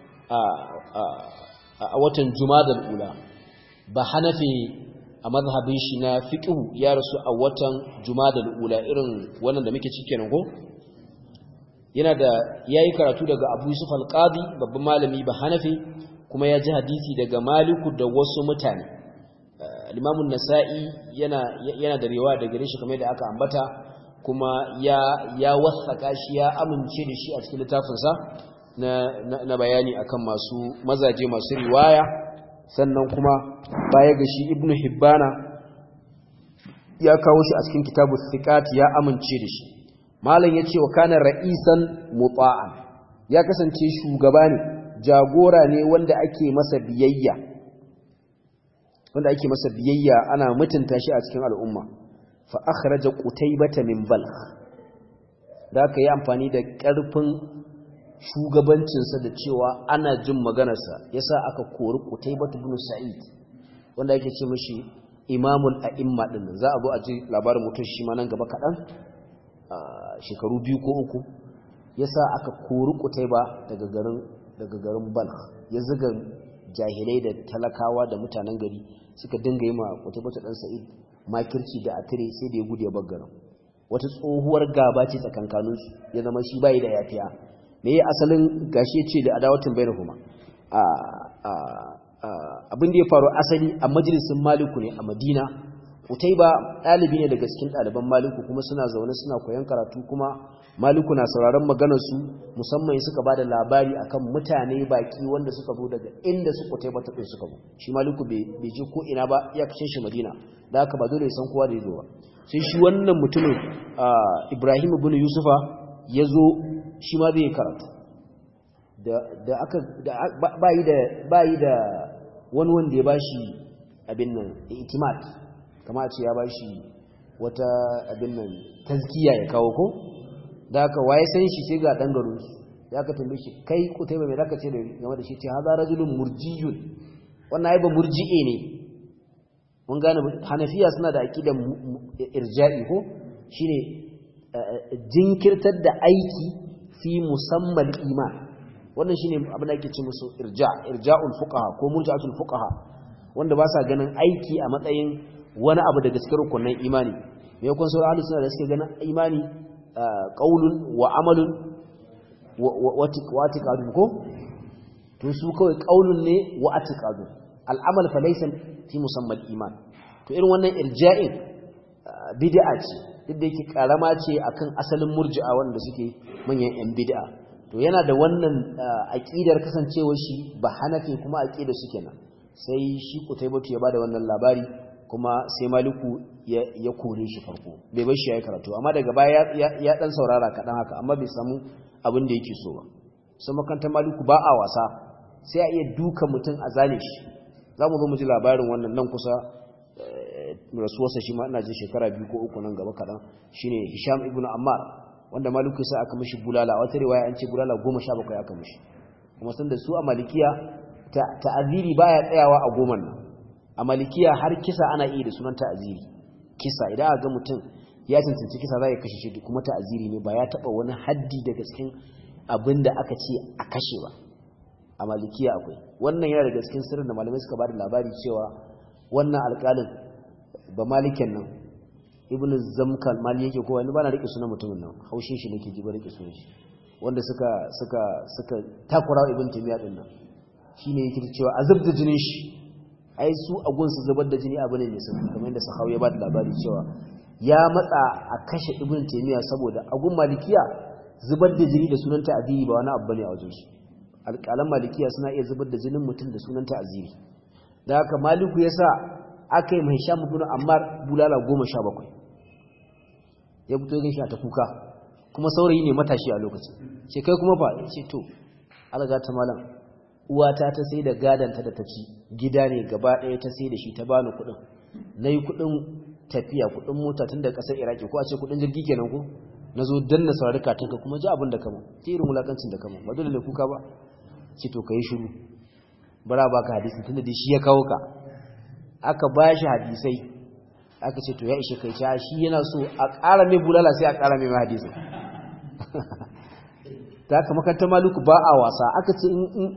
S1: a watan Jumadal Ula ba Hanafi a mazhabin shi na fiqhu ya rasu a watan Jumadal Ula irin wannan da muke ciki kenan ko yana da yayi karatu daga Abu Yusuf al-Qadi babban malami ba Hanafi kuma ya ji hadisi daga Maliku da wasu mutane Imam nasai yana yana da riwaya daga gare shi kamar da aka ambata kuma ya ya wasaka shi ya amince da shi a cikin littafinsa na, na, na bayani akan masu mazaje masu riwaya sannan kuma baya ga shi Ibn Hibbana ya kawo shi a cikin kitabu thiqat ya amince da shi malam yace wa kana ra'isan muta'an ya kasance shugaba ne jagora ne wanda ake masa biyayya wanda ake masa biyayya ana mutunta shi a cikin al'umma fa akhraja qutaybata min balkh da aka yi amfani da ƙarfin shugabancinsa da cewa ana jin maganarsa yasa aka kori qutaybata ibn sa'id wanda yake ce mishi imamul a'imma din za a zo a ji labarin mutum shi ma nan gaba kaɗan shekaru biyu ko uku yasa aka kori qutayba daga garin daga garin balkh ya zuga jahilai da talakawa da mutanen gari suka dinga yi ma qutaybata dan sa'id makirci da atire sai da ya gudu ya baggaran wata tsohuwar gaba ce tsakankaninsu ya zama shi bai da yafiya me ya asalin gashi ce da adawatin bainahuma abin da ya faru asali a majalisin maliku ne a madina utaiba ɗalibi ne daga cikin ɗaliban maliku kuma suna zaune suna koyon karatu kuma maliku na sauraron maganarsu musamman suka ba da labari akan mutane baki wanda suka zo daga inda su utaiba ta suka zo shi maliku bai je ko ina ba ya kashe shi madina da haka ba dole ya san kowa da ya zo ba sai shi wannan mutumin ibrahim ibn yusufa ya zo shi ma zai karatu da aka bayi da wani wanda ya bashi abin nan itimat kama ce ya bashi wata abin nan tazkiya ya kawo ko da aka waye san shi sai ga dan garin su ya ka tambaye shi kai kutai ba me zaka ce da game da shi ce haza rajulun murjiyun wannan ai ba murji'e ne mun gane hanafiya suna da aqidan irja'i ko shine jinkirtar da aiki fi musamman iman wannan shine abin da ake ce musu irja irja'ul fuqaha ko murja'atul fuqaha wanda ba sa ganin aiki a matsayin wani abu daga cikin rukunin imani me yakon sauran ahlus sunna da suke ganin imani qaulun wa amalun wa atiqadun ko to su kawai qaulun ne wa atiqadun al'amal fa laysa fi musamman iman to irin wannan irja'in bid'a ce duk da yake karama ce akan asalin murji'a wanda suke manyan yan bid'a to yana da wannan aqidar kasancewar shi ba hanafi kuma aqidar su kenan sai shi kutaybatu ya bada wannan labari kuma sai maliku ya kore shi farko bai bar shi yayi karatu amma daga baya ya dan saurara kadan haka amma bai samu abin da yake so ba sai makantar maliku ba a wasa sai a iya duka mutum a zane shi zamu zo mu ji labarin wannan nan kusa rasuwarsa shi ma ina jin shekara biyu ko uku nan gaba kaɗan shine hisham ibn ammar wanda maliku sai aka mishi bulala wata riwaya an ce bulala goma sha bakwai aka mishi kuma sun da su a malikiya ta'aziri baya tsayawa a goma nan a malikiya har kisa ana iya da sunan ta'aziri kisa idan aka ga mutum ya cancanci kisa za ya kashe shi kuma ta'aziri ne ba ya taɓa wani haddi daga cikin abin da aka ce a kashe ba a malikiya akwai wannan yana daga cikin sirrin da malamai suka ba da labari cewa wannan alƙalin ba maliken nan ibnu zamkal mali yake kowa ni ba na rike sunan mutumin nan haushin shi nake ji ba rike sunan shi wanda suka suka suka takura ibn timiya din nan shine yake cewa azab da jinin shi ai su a gunsu zubar da jini abu ne mai sauki kamar yadda sahawi ya ba da labari cewa ya matsa a kashe ibn timiya saboda a gun malikiya zubar da jini da sunan ta'aziri ba wani abu bane a wajen su alƙalan malikiya suna iya zubar da jinin mutum da sunan ta'aziri da haka maliku yasa aka yi mai sha ibn ammar bulala goma sha bakwai ya fito yin shi ta kuka kuma saurayi ne matashi a lokacin ce kai kuma fa ce to alga ta malam uwata ta sai da gadanta da ta ci gida ne gaba ɗaya ta sai da shi ta bani kuɗin nayi kuɗin tafiya kuɗin mota tun da ƙasar iraki ko a ce kuɗin jirgi kenan ko na zo dan na saurari katinka kuma ji abin da kama ta irin wulakancin da kama ba dole ne kuka ba ce to ka yi shiru bara ba ka hadisi tun da shi ya kawo ka aka ba shi hadisai aka ce to ya ishe kai ca shi yana so a ƙara mai bulala sai a ƙara mai hadisi ta haka makarantar maluku ba a wasa aka ce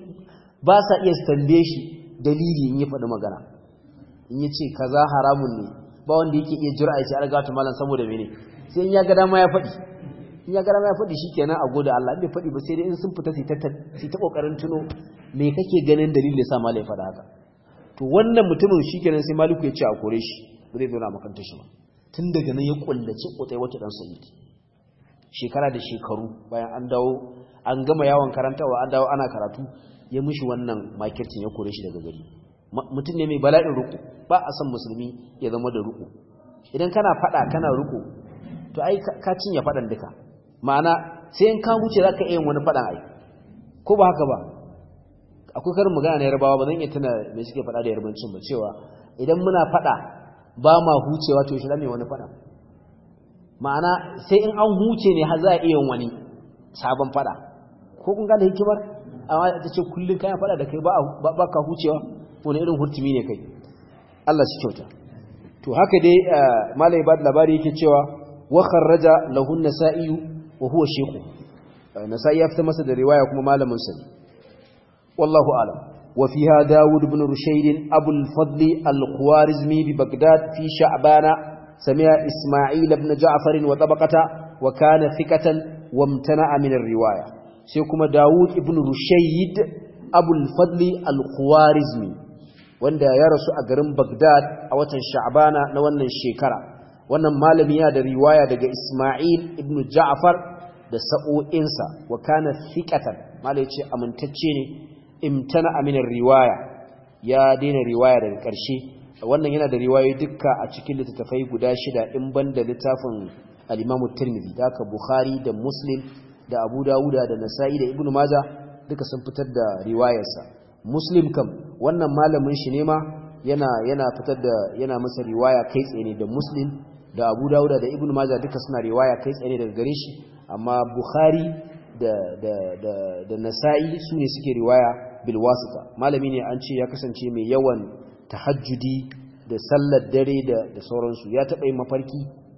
S1: ba sa iya stambe shi dalili in ya faɗi magana in ya ce kaza haramun ne ba wanda yake iya jira ya ce an gata malam saboda mene sai in ya ga dama ya faɗi in ya ga dama ya faɗi shikenan a gode Allah bai faɗi ba sai dai in sun fita su ta kokarin tuno me kake ganin dalilin da sa malai ya faɗa haka to wannan mutumin shikenan sai maliku ya ce a kore shi ba zai zauna makantar shi ba tun daga nan ya kullace kotsai wata dan sa'id shekara da shekaru bayan an dawo an gama yawon karantawa an dawo ana karatu ya mishi wannan makircin ya kore shi daga gari mutum ne mai bala'in ruku ba a san musulmi ya zama da ruku idan kana fada kana ruku to ai ka cinye fadan duka ma'ana sai in ka huce zaka iya wani fadan ai ko ba haka ba akwai karin magana na yarbawa ba zan iya tuna me suke fada da yarbancin ba cewa idan muna fada ba ma hucewa to shi mai wani fadan ma'ana sai in an huce ne har za a iya wani sabon fada ko kun ga da hikimar amma ta ce kullun kayan fada da kai ba ba ka hucewa wani irin hurtumi ne kai Allah shi kyauta to haka dai malai ba labari yake cewa wa kharraja lahu an-nasa'i wa huwa shaykhu nasa'i ya fita masa da riwaya kuma malamin sa wallahu alam wa fiha daud ibn rushayd abu al-fadl al-khwarizmi bi baghdad fi sha'bana sami'a isma'il ibn ja'far wa tabaqata wa kana thiqatan wa imtana'a min ar-riwaya sai kuma daud ibn rushayd abu al-fadl al-khwarizmi wanda ya rasu a garin Baghdad a watan Sha'bana na wannan shekara wannan malami yana da riwaya daga Isma'il ibn Ja'far da sa'o'insa wa kana thiqatan malai ce amintacce ne imtana aminar riwaya ya daina riwaya daga ƙarshe wannan yana da riwayoyi dukka a cikin littattafai guda shida in banda littafin al-Imam Tirmidhi da ka Bukhari da Muslim da Abu Dawud da Nasa'i da Ibn Majah duka sun fitar da riwayarsa muslim kam wannan malamin shi ne ma yana yana fitar da yana masa riwaya kai tsaye ne da muslim da abu dauda da ibnu majah duka suna riwaya kai tsaye daga gare shi amma bukhari da da da da nasa'i su ne suke riwaya bil wasita malami ne an ce ya kasance mai yawan tahajjudi da sallar dare da da sauransu ya taba yin mafarki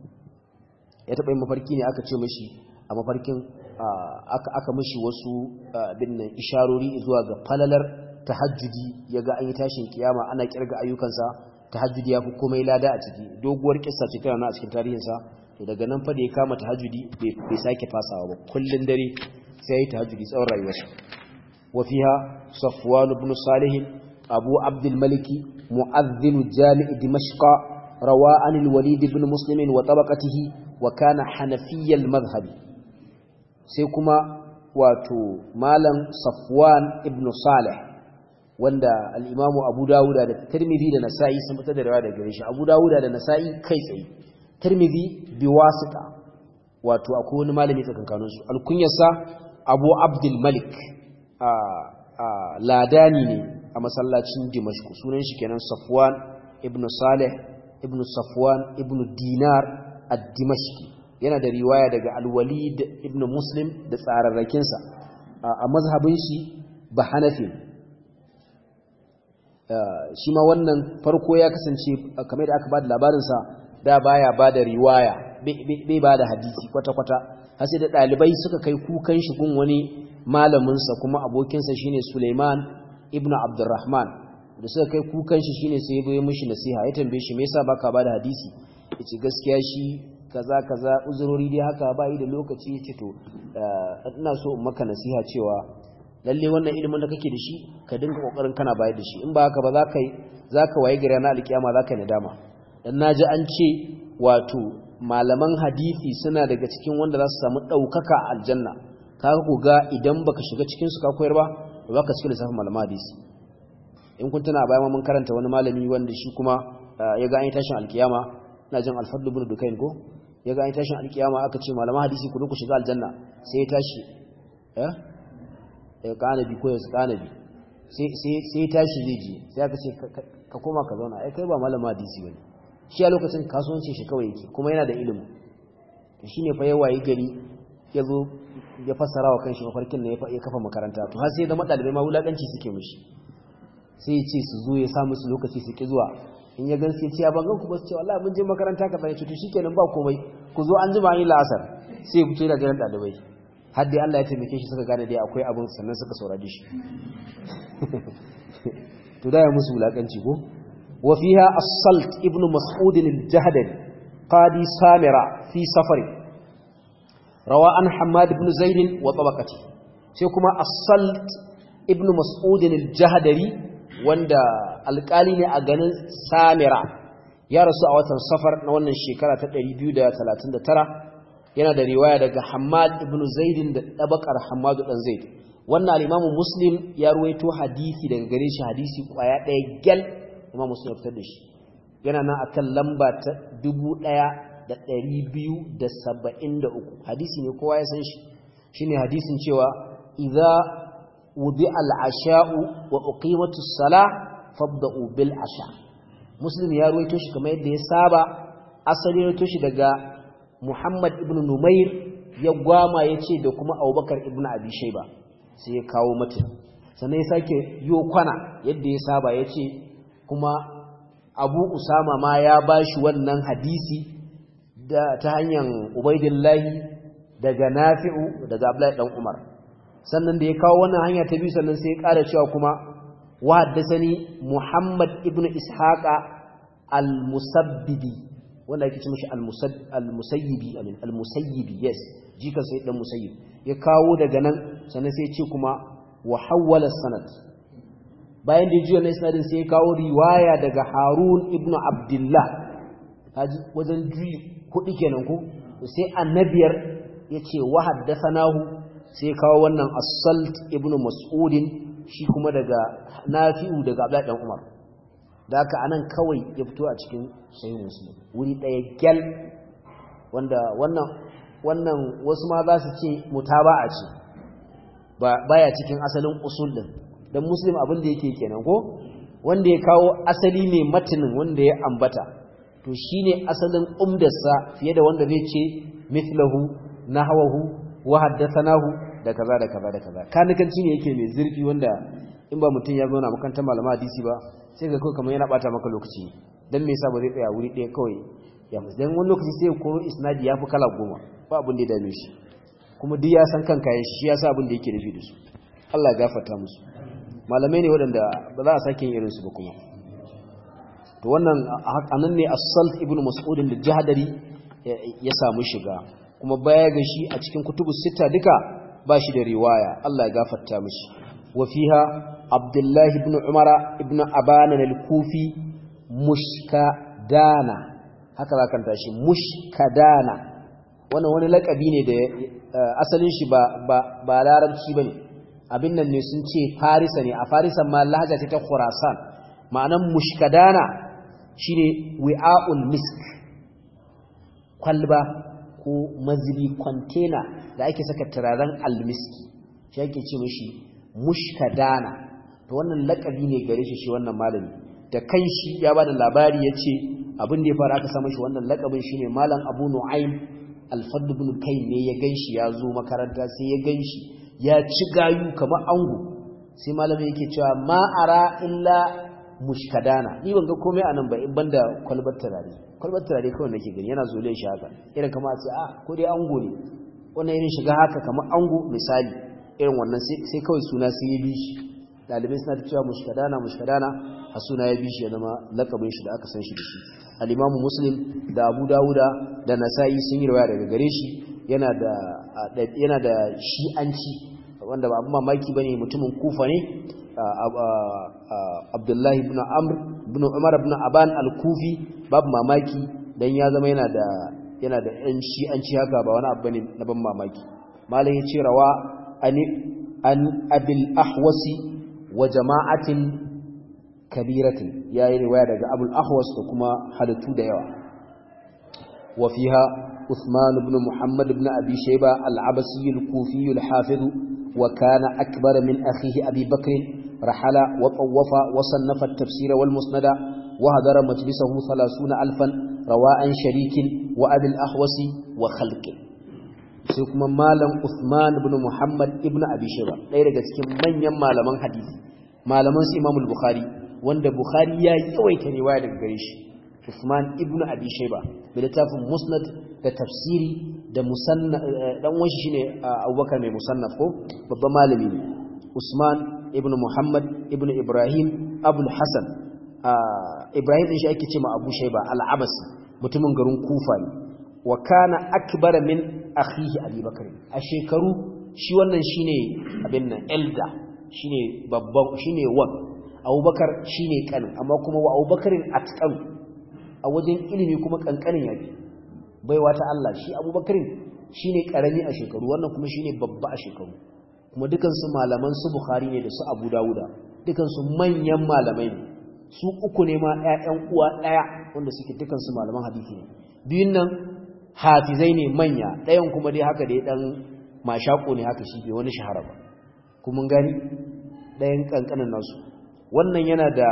S1: ya taba yin mafarki ne aka ce mishi a mafarkin aka aka mishi wasu binnan isharori zuwa ga falalar tahajjudi ya ga an yi tashin kiyama ana kirga ayyukansa tahajjudi ya fi komai lada a ciki doguwar kissa ce tana na a cikin tarihinsa to daga nan fa da ya kama tahajjudi bai sake fasawa ba kullun dare sai ya yi tahajjudi tsawon rayuwarsa wa fiha safwan ibn salih abu abdul maliki mu'adhdhin jami' dimashq rawa an al-walid ibn muslim wa tabaqatihi wa kana hanafiyyal madhhabi sai kuma wato malam safwan ibn salih wanda al'imamu abu dawuda da tirmidhi da nasa'i sun fitar da rawa da gare shi abu dawuda da nasa'i kai tsaye tirmidhi bi wasita wato akwai wani malami tsakankaninsu alkunyarsa abu abdul malik a ladani ne a masallacin dimashku sunan shi kenan safwan ibn salih ibn safwan ibn dinar ad-dimashki yana da riwaya daga alwalid ibn muslim da tsararrakinsa a mazhabin shi ba hanafi shi ma wannan farko ya kasance kamar da aka ba da labarinsa da baya ba da riwaya bai ba da hadisi kwata-kwata har sai da ɗalibai suka kai kukan shi gun wani malaminsa kuma abokinsa shine suleiman ibn abdurrahman da suka kai kukan shi shine sai ya bai mishi nasiha ya tambaye shi me yasa baka ba da hadisi yace gaskiya shi kaza kaza uzurori dai haka ba yi da lokaci yace to ina so in maka nasiha cewa lalle wannan ilimin da kake da shi ka dinga kokarin kana bayar da shi in ba haka ba zaka zaka waye gari na alkiyama zaka yi nadama dan naji an ce wato malaman hadisi suna daga cikin wanda za su samu daukaka aljanna kaga ku ga idan baka shiga cikin su ka koyar ba ba ka cikin lissafin malaman hadisi in kun tuna bayan mun karanta wani malami wanda shi kuma ya ga an yi tashin alkiyama ina jin alfadlu ibn dukain ko ya ga an tashin alkiyama aka ce malaman hadisi ku ku shiga aljanna sai ya tashi eh eh kanabi ko ya kanabi sai sai sai ya tashi zai ji sai aka ce ka koma ka zauna ai kai ba malaman hadisi bane shi a lokacin kasuwancin shi kawai yake kuma yana da ilimi to shine fa yawayi gari ya zo ya fassara wa kanshi mafarkin ne ya kafa makaranta to har sai da madalibai ma wulakanci suke mishi sai ya ce su zo ya sa musu lokaci su ki zuwa in ya gan sai ce ya bangan ku ba su ce wallahi mun je makaranta ka sani to shikenan ba komai ku zo an jima yi la'asar sai ya fito da ganin dalibai har dai Allah ya taimake shi suka gane dai akwai abin sannan suka saurari shi to da ya musu wulakanci ko wa fiha as-salt ibn mas'ud al-jahdari qadi samira fi safari rawa an hamad ibn zaid wa tabaqati sai kuma as-salt ibn mas'ud al-jahdari wanda alƙali ne a ganin samira ya rasu a watan safar na wannan shekara ta 239 yana da riwaya daga hamad ibn zaid da tabaqar hamad dan zaid wannan al-imamu muslim ya ruwaito hadisi daga gare shi hadisi kwaya ɗaya gyal imam muslim ya fitar da shi yana nan akan lamba ta 1273 hadisi ne kowa ya san shi shine hadisin cewa idza wudi al-asha'u wa uqimatu as-salah fabda'u bil asha muslim ya ruwaito shi kamar yadda ya saba asali ya ruwaito shi daga muhammad ibn numair ya gwama yace da kuma abubakar ibn abi shayba sai ya kawo mata sannan ya sake yo kwana yadda ya saba yace kuma abu usama ma ya bashi wannan hadisi da ta hanyar ubaidillahi daga nafi'u daga abdullahi dan umar sannan da ya kawo wannan hanya ta biyu sannan sai ya ƙara cewa kuma wa haddasani muhammad ibn ishaqa al-musabbibi wanda ake ce mishi al-musayyibi amin al-musayyibi yes jikan sai dan musayyib ya kawo daga nan sannan sai ya ce kuma wa hawwala sanad bayan da ya juya na isnadin sai ya kawo riwaya daga harun ibn abdullah haji wajen juyi kuɗi kenan ko sai annabiyar ya ce wa haddasanahu sai kawo wannan asalt ibn mas'udin shi kuma daga nafi'u daga abdullahi dan umar da haka anan kawai ya fito a cikin sahih muslim wuri daya gyal wanda wannan wannan wasu ma za su ce mutaba'a ce ba baya cikin asalin usul din dan muslim abin da yake kenan ko wanda ya kawo asali mai matinin wanda ya ambata to shine asalin umdarsa fiye da wanda zai ce mithlahu nahwahu wa haddathanahu da kaza da kaza da kaza kanikanci ne yake mai zurfi wanda in ba mutum ya zauna makarantar malama hadisi ba sai ga kawai kamar yana bata maka lokaci dan me yasa ba zai tsaya wuri ɗaya kawai ya musu dan wani lokaci sai koro isnadi ya fi kala goma ba abin da ya dame shi kuma duk ya san kan kayan shi ya sa abin da yake nufi da su Allah ya gafarta musu malamai ne waɗanda ba za a sake yin irin su ba kuma to wannan anan ne as-salt ibnu mas'ud da jahdari ya samu shiga kuma baya ga shi a cikin kutubu sita duka ba shi da riwaya Allah ya gafarta mishi wa fiha Abdullah ibn Umara ibn Aban al-Kufi mushkadana haka za kan tashi mushkadana wannan wani lakabi ne da asalin shi ba ba ba larabci bane abin nan ne sun ce Farisa ne a Farisan ma lahaja ta Khurasan ma'anan mushkadana shine wi'aul misk kwalba ko mazibi kwantena da ake saka turaren almiski shi ake ce mishi mushkadana to wannan lakabi ne gare shi shi wannan malami da kanshi ya bada labari yace abin da ya fara aka samu shi wannan lakabin shine malam Abu Nu'aym al-Fadl ibn Kayn ne ya ganshi ya zo makaranta sai ya ganshi ya ci gayu kamar ango sai malami yake cewa ma ara illa mushkadana ni ban ga komai anan ba in banda kwalbar turare kwalbar turare kawai nake gani yana zole shi haka irin kamar a ce a ko dai ango ne wannan irin shiga haka kamar ango misali irin wannan sai kawai suna sai ya bi shi dalibai suna ta cewa mushkadana mushkadana a suna ya bi shi ya zama lakabin shi da aka san shi da shi al-imamu muslim da abu dawuda da nasa'i sun yi rawaya daga gare shi yana da yana da shi'anci wanda ba abin mamaki bane mutumin kufa ne abdullahi ibn amr ibn umar ibn aban al-kufi babu mamaki dan ya zama yana da yana da yan shi'anci haka ba wani abu bane na ban mamaki malam ya ce rawa an an abil ahwasi wa jama'atin kabiratin yayi riwaya daga abul ahwas da kuma halittu da yawa wa fiha Uthman ibn Muhammad ibn Abi Shayba al-Abasi al-Kufi al-Hafiz wa kana akbar min akhihi Abi Bakr rahala wa tawwafa wa sannafa at-tafsir wal musnada wa hadara majlisahu 30000 rawa'an sharikin wa Abi al-Ahwasi wa khalqin sai kuma malam Uthman ibn Muhammad ibn Abi Shayba ɗaya daga cikin manyan malaman hadisi malaman su Imam al-Bukhari wanda Bukhari ya yawaita riwaya daga gare shi Uthman ibn Abi Shayba da littafin Musnad da tafsiri da musannaf dan uwan shi shine Abubakar mai musannaf ko babban malami ne Usman ibn Muhammad ibn Ibrahim Abul Hasan Ibrahim din shi ake cewa Abu Shayba al-Abasi mutumin garin Kufa ne wa kana akbara min akhihi Abi Bakr a shekaru shi wannan shine abin nan elder shine babban shine wan Abubakar shine kanin amma kuma wa Abubakarin atqan a wajen ilimi kuma kankanin yafi baiwa ta Allah shi Abubakarin shine karami a shekaru wannan kuma shine babba a shekaru kuma dukan su malaman su Bukhari ne da su Abu Dawuda dukan su manyan malamai ne su uku ne ma ƴaƴan uwa ɗaya wanda suke dukan su malaman hadisi ne biyun nan hafizai ne manya ɗayan kuma dai haka dai ɗan mashaƙo ne haka shi bai wani shahara ba kuma gani ɗayan ƙanƙanin nasu wannan yana da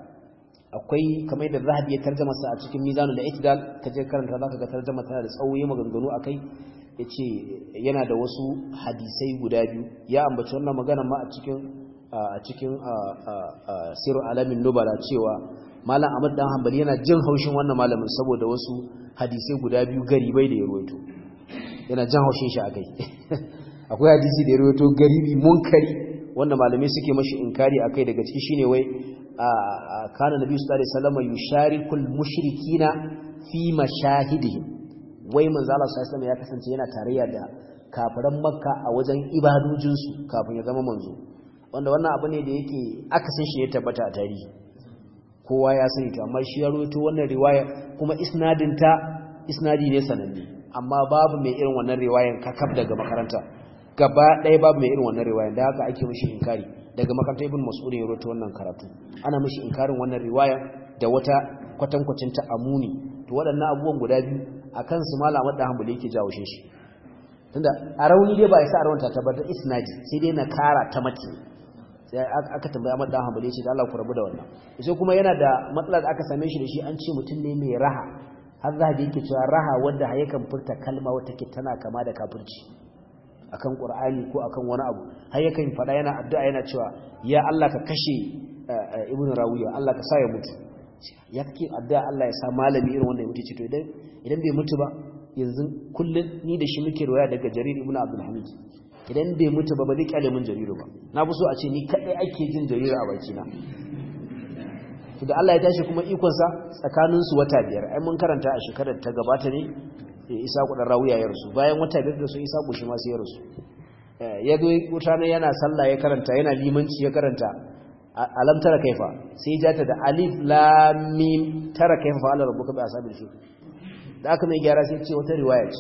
S1: akwai kamar da zahabi ya tarjama sa a cikin mizanu da itidal ka je karanta zaka ga tarjama tana da tsawo ya maganganu akai yace yana da wasu hadisai guda biyu ya ambaci wannan magana ma a cikin a cikin siru alamin nubala cewa malam Ahmad dan Hanbali yana jin haushin wannan malamin saboda wasu hadisai guda biyu garibai da ya ruwaito yana jin haushin shi akai akwai hadisi da ya ruwaito garibi munkari wanda malamai suke mashi inkari akai daga ciki shine wai kana nabi sallallahu alaihi wasallam yusharikul mushrikina fi mashahidihim wai manzo Allah sallallahu alaihi ya kasance yana tarayya da kafiran makka a wajen ibadojinsu kafin ya zama manzo wanda wannan abu ne da yake akasin shi ya tabbata a tarihi kowa ya sani to amma shi ya rawaito wannan riwaya kuma isnadin ta isnadi ne sananne amma babu mai irin wannan riwayan kakab daga makaranta gaba ɗaya babu mai irin wannan riwayan da haka ake mishi inkari daga makarantar ibn mas'ud ya rawaito wannan karatu ana mishi inkarin wannan riwaya da wata kwatankwacin ta amuni to waɗannan abubuwan guda biyu akan su malama da hanbali yake jawo shi tunda a rauni dai ba ya sa rawanta ta bar isnadi sai dai na kara ta mace sai aka tambaya Ahmad dan Hanbali ce da Allah ku rabu da wannan sai kuma yana da matsalar da aka same shi da shi an ce mutum ne mai raha har zahabi yake cewa raha wanda yakan furta kalma wata ke tana kama da kafirci akan Qur'ani ko akan wani abu har yakan fada yana addu'a yana cewa ya Allah ka kashe Ibn Rawiya Allah ka sa ya mutu ya kake addu'a Allah ya sa malami irin wanda ya mutu ce to idan idan bai mutu ba yanzu kullun ni da shi muke roya daga Jarir ibn Abdul Hamid idan bai mutu ba ba zai kyale min jariru ba na fi so a ce ni kadai ake jin jariru a bakina to da Allah ya tashi kuma ikonsa tsakanin su wata biyar ai mun karanta a shekarar ta gabata ne Isa kudan rawuya ya rasu bayan wata biyar da su Isa kushi ma sai ya rasu ya zo wuta ne yana sallah ya karanta yana limanci ya karanta alam tara kaifa sai ya jata da alif lam mim tara kaifa fa Allah rabbuka bi asabil shi da aka mai gyara sai ce wata riwaya ce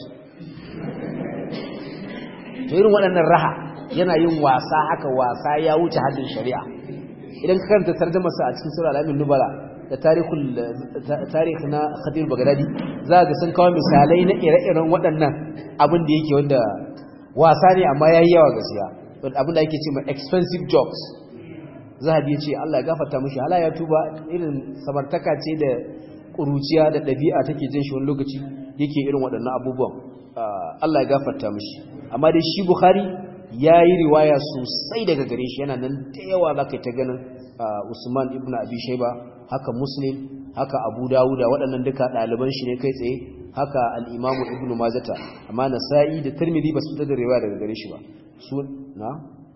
S1: to irin waɗannan raha yana yin wasa haka wasa ya wuce haddin shari'a idan ka karanta tarjumarsa a cikin sura al-amin nubala da tarihul tarikh na khadir bagdadi za ga sun kawo misalai na ire-iren waɗannan abin da yake wanda wasa ne amma yayi yawa gaskiya abin da yake cewa expensive jokes zahabi ya ce Allah ya gafarta mishi hala ya tuba irin samartaka ce da kuruciya da ɗabi'a take jin shi wani lokaci yake irin waɗannan abubuwan Allah ya gafarta mishi amma dai shi Bukhari ya yi riwaya sosai daga gare shi yana nan da yawa za ka ta ganin Usman ibn Abi Shaiba haka Muslim haka Abu Dawuda waɗannan duka ɗaliban shi ne kai tsaye haka al-Imam Ibn Majah amma Nasa'i da Tirmidhi ba su fitar da riwaya daga gare shi ba su na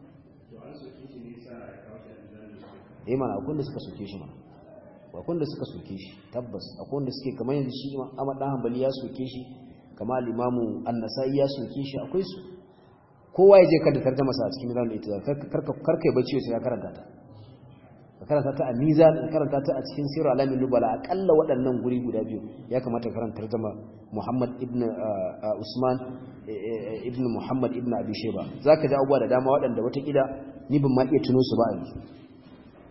S1: eh mana akwai da suka soke shi ma akwai da suka soke shi tabbas akwai da suke kamar yanzu shi Ahmad dan Hanbali ya soke shi kama al-imamu an-nasa'i ya soke shi akwai su kowa ya je kada tarjuma sa a cikin mizan ita karka karka yi bacci sai ya karanta ta ka karanta ta a mizan ka karanta ta a cikin sirr alamin nubala akalla waɗannan guri guda biyu ya kamata ka karanta tarjuma Muhammad ibn Usman ibn Muhammad ibn Abi Shayba zaka ji abubuwa da dama waɗanda wata kida ni ban ma iya tuno su ba yanzu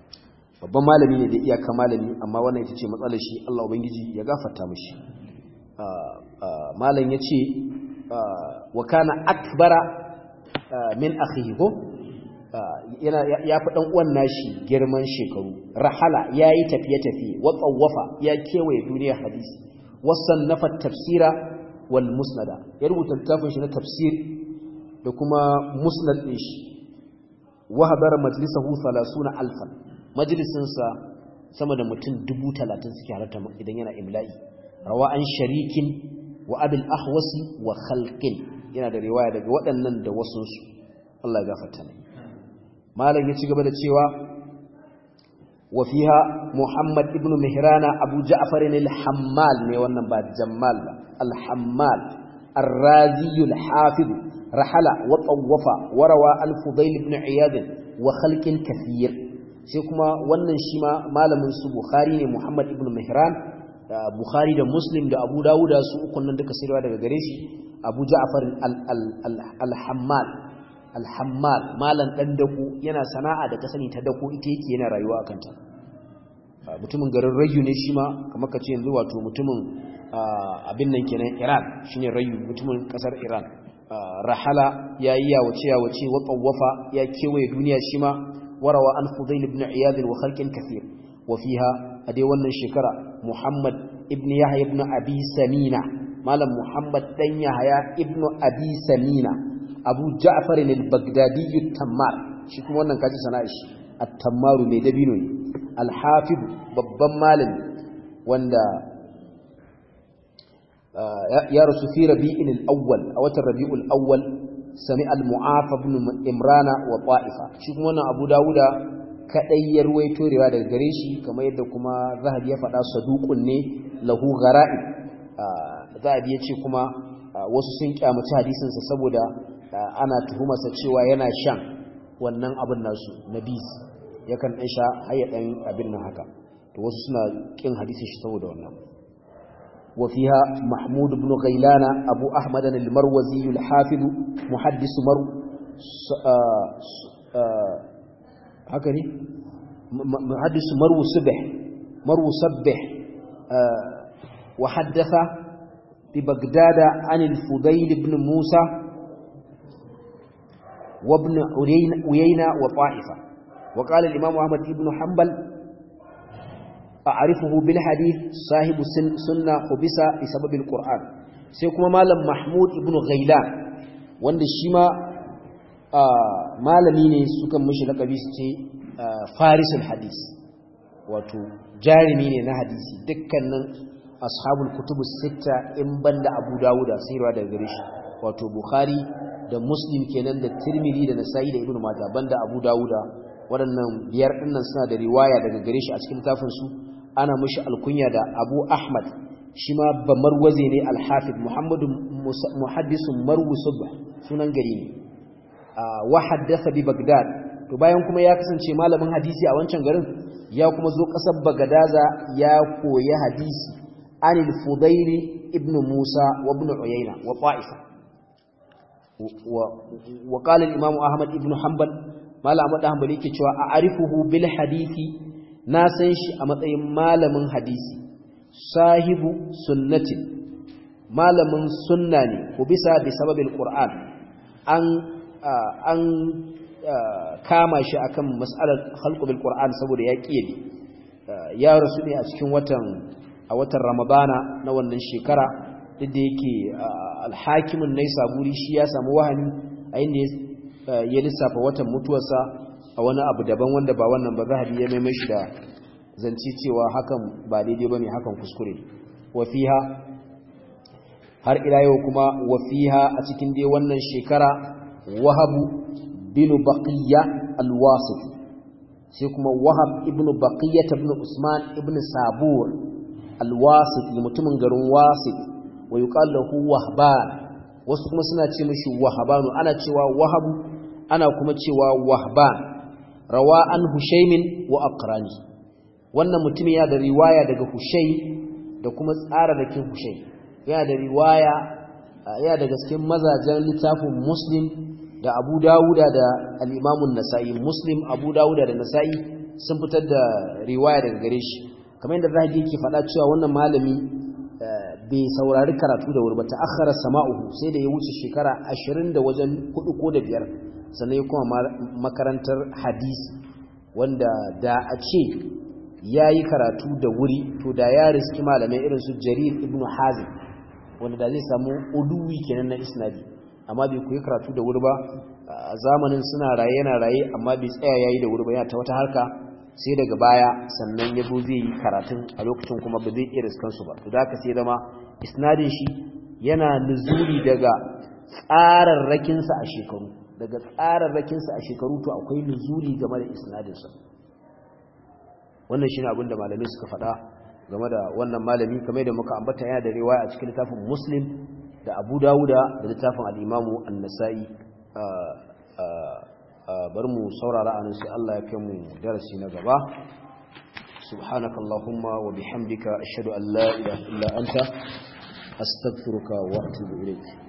S1: babban malami ne da iyaka malami amma wannan ita ce matsalar shi Allah ubangiji ya gafarta mishi malam yace wa kana akbara min akhihi ko yana ya fi dan uwan nashi girman shekaru rahala yayi tafiye tafiye wa tsawafa ya kewaye duniyar hadisi wasannafa tafsira wal musnada ya rubuta littafin shi na tafsir da kuma musnad din shi wa hadara majlisahu 30000 majlisin sa sama da mutum 30 suke halarta idan yana imla'i rawa an sharikin wa abil ahwasi wa khalqin yana da riwaya daga waɗannan da wasu su Allah ya gafarta ne malam ya ci gaba da cewa wa fiha muhammad ibn mihrana abu ja'far al-hammal ne wannan ba jammal ba al-hammal الرازي الحافظ رحل وطوف وروى الفضيل بن عياض وخلق كثير sai kuma wannan shi ma malamin su bukhari ne muhammad ibn mihran bukhari da muslim da abu dawuda su ukun nan duka sirwa daga gare shi abu ja'far al-hammal al-hammal malan dan dako yana sana'a da kasani ta dako ita yake yana rayuwa akan ta mutumin garin rayu ne shi ma kamar kace yanzu wato mutumin abin nan kenan Iran shine rayu mutumin kasar Iran rahala yayi yawace yawace wa tsawafa ya kewaye duniya shi ma warawa an fudail ibn iyad wa khalqin kathir wa fiha a dai wannan shekara Muhammad ibn Yahya ibn Abi Samina malam Muhammad dan Yahya ibn Abi Samina Abu Ja'far al-Baghdadi at-Tammar shi kuma wannan kaji sana'a shi at-Tammaru mai dabino ne al-Hafiz babban malami wanda ya rasu fi rabi'in al-awwal a watan rabi'ul awwal sami al-mu'afa ibn imrana wa ta'ifa shi kuma wannan Abu Dawuda kadai ya ruwaito rewa daga gare shi kamar yadda kuma zahabi ya faɗa saduqun ne lahu gara'i zahabi ya ce kuma wasu sun kyamaci hadisin sa saboda ana tuhumarsa cewa yana shan wannan abin nasu nabis yakan dan sha hayya dan abin nan haka to wasu suna kin hadisin shi saboda wannan وفيها محمود بن غيلان أبو أحمد المروزي الحافظ محدث مرو هكذا محدث مرو سبح مرو سبح وحدث ببغداد عن الفضيل بن موسى وابن عيينة وطائفة وقال الإمام أحمد بن حنبل أعرفه بالحديث صاحب سنة حبس بسبب القرآن سيكون مالم محمود ابن غيلان wanda shi ma malami ne sukan mishi lakabi su ce farisul hadis wato jarumi ne na hadisi dukkanin ashabul kutubu sita in banda abu dawuda sayarwa daga gare shi wato bukhari da muslim kenan da tirmidhi da nasa'i da ibnu majah banda abu dawuda waɗannan biyar ɗinnan suna da riwaya daga gare shi a cikin littafinsu ana mashi alkunya da abu ahmad shi ma ba marwaze ne alhafid muhammadu muhaddisun marwu subba sunan gari ne wa haddasa bi bagdad to bayan kuma ya kasance malamin hadisi a wancan garin ya kuma zo ƙasar bagadaza ya koyi hadisi anil fudaili ibn musa wa ibn uyayna wa ta'ifa wa qala al-imam ahmad ibn hanbal malam Ahmad Hanbali yake cewa a arifuhu bil hadisi na san shi a matsayin malamin hadisi sahibu sunnati malamin sunna ne ko bisa bi sababil qur'an an an kama shi akan mas'alar khalqu bil qur'an saboda ya kiyaye ya rasu ne a cikin watan a watan ramadana na wannan shekara duk da yake alhakimin nai saburi shi ya samu wahani a inda ya lissafa watan mutuwarsa a wani abu daban wanda ba wannan ba zahabi ya maimai shi da zance cewa hakan ba daidai ba ne hakan kuskure wafiha har ila yau kuma wafiha a cikin dai wannan shekara wahabu binu baqiya alwasif sai kuma wahab ibnu baqiya ibn usman ibn sabur alwasif mutumin garin wasif wa yuqalu lahu wahban wasu kuma suna ce mishi wahabanu ana cewa wahabu ana kuma cewa wahban rawa an hushaimin wa aqrani wannan mutumin ya da riwaya daga hushai da kuma tsara da kin hushai yana da riwaya ya daga cikin mazajen littafin muslim da abu dawuda da al'imamun nasa'i muslim abu dawuda da nasa'i sun fitar da riwaya daga gare shi kamar yadda zahabi yake faɗa cewa wannan malami bai saurari karatu da wuri ba ta'akhkhara sama'uhu sai da ya wuce shekara 20 da wajen 4 ko da biyar sannan ya kuma makarantar hadisi wanda da a ce yayi karatu da wuri to da ya riski malamai irin su Jarir ibn Hazim wanda da zai samu uluwi kenan na isnadi amma bai koyi karatu da wuri ba a zamanin suna raye yana raye amma bai tsaya yayi da wuri ba yana ta wata harka sai daga baya sannan ya zo zai yi karatun a lokacin kuma ba zai iya riskansu ba to da haka sai zama isnadin shi yana nuzuri daga tsararrakinsa a shekaru daga tsararrakinsa a shekaru to akwai nuzuri game da isnadinsa wannan shi ne abinda malamai suka faɗa game da wannan malami kamar da muka ambata yana da riwaya a cikin littafin muslim da abu dawuda da littafin al'imamu an-nasa'i bar mu saurara anan sai Allah ya kai mu darasi na gaba subhanakallahumma wa bihamdika ashhadu an la ilaha illa anta astaghfiruka wa atubu ilayk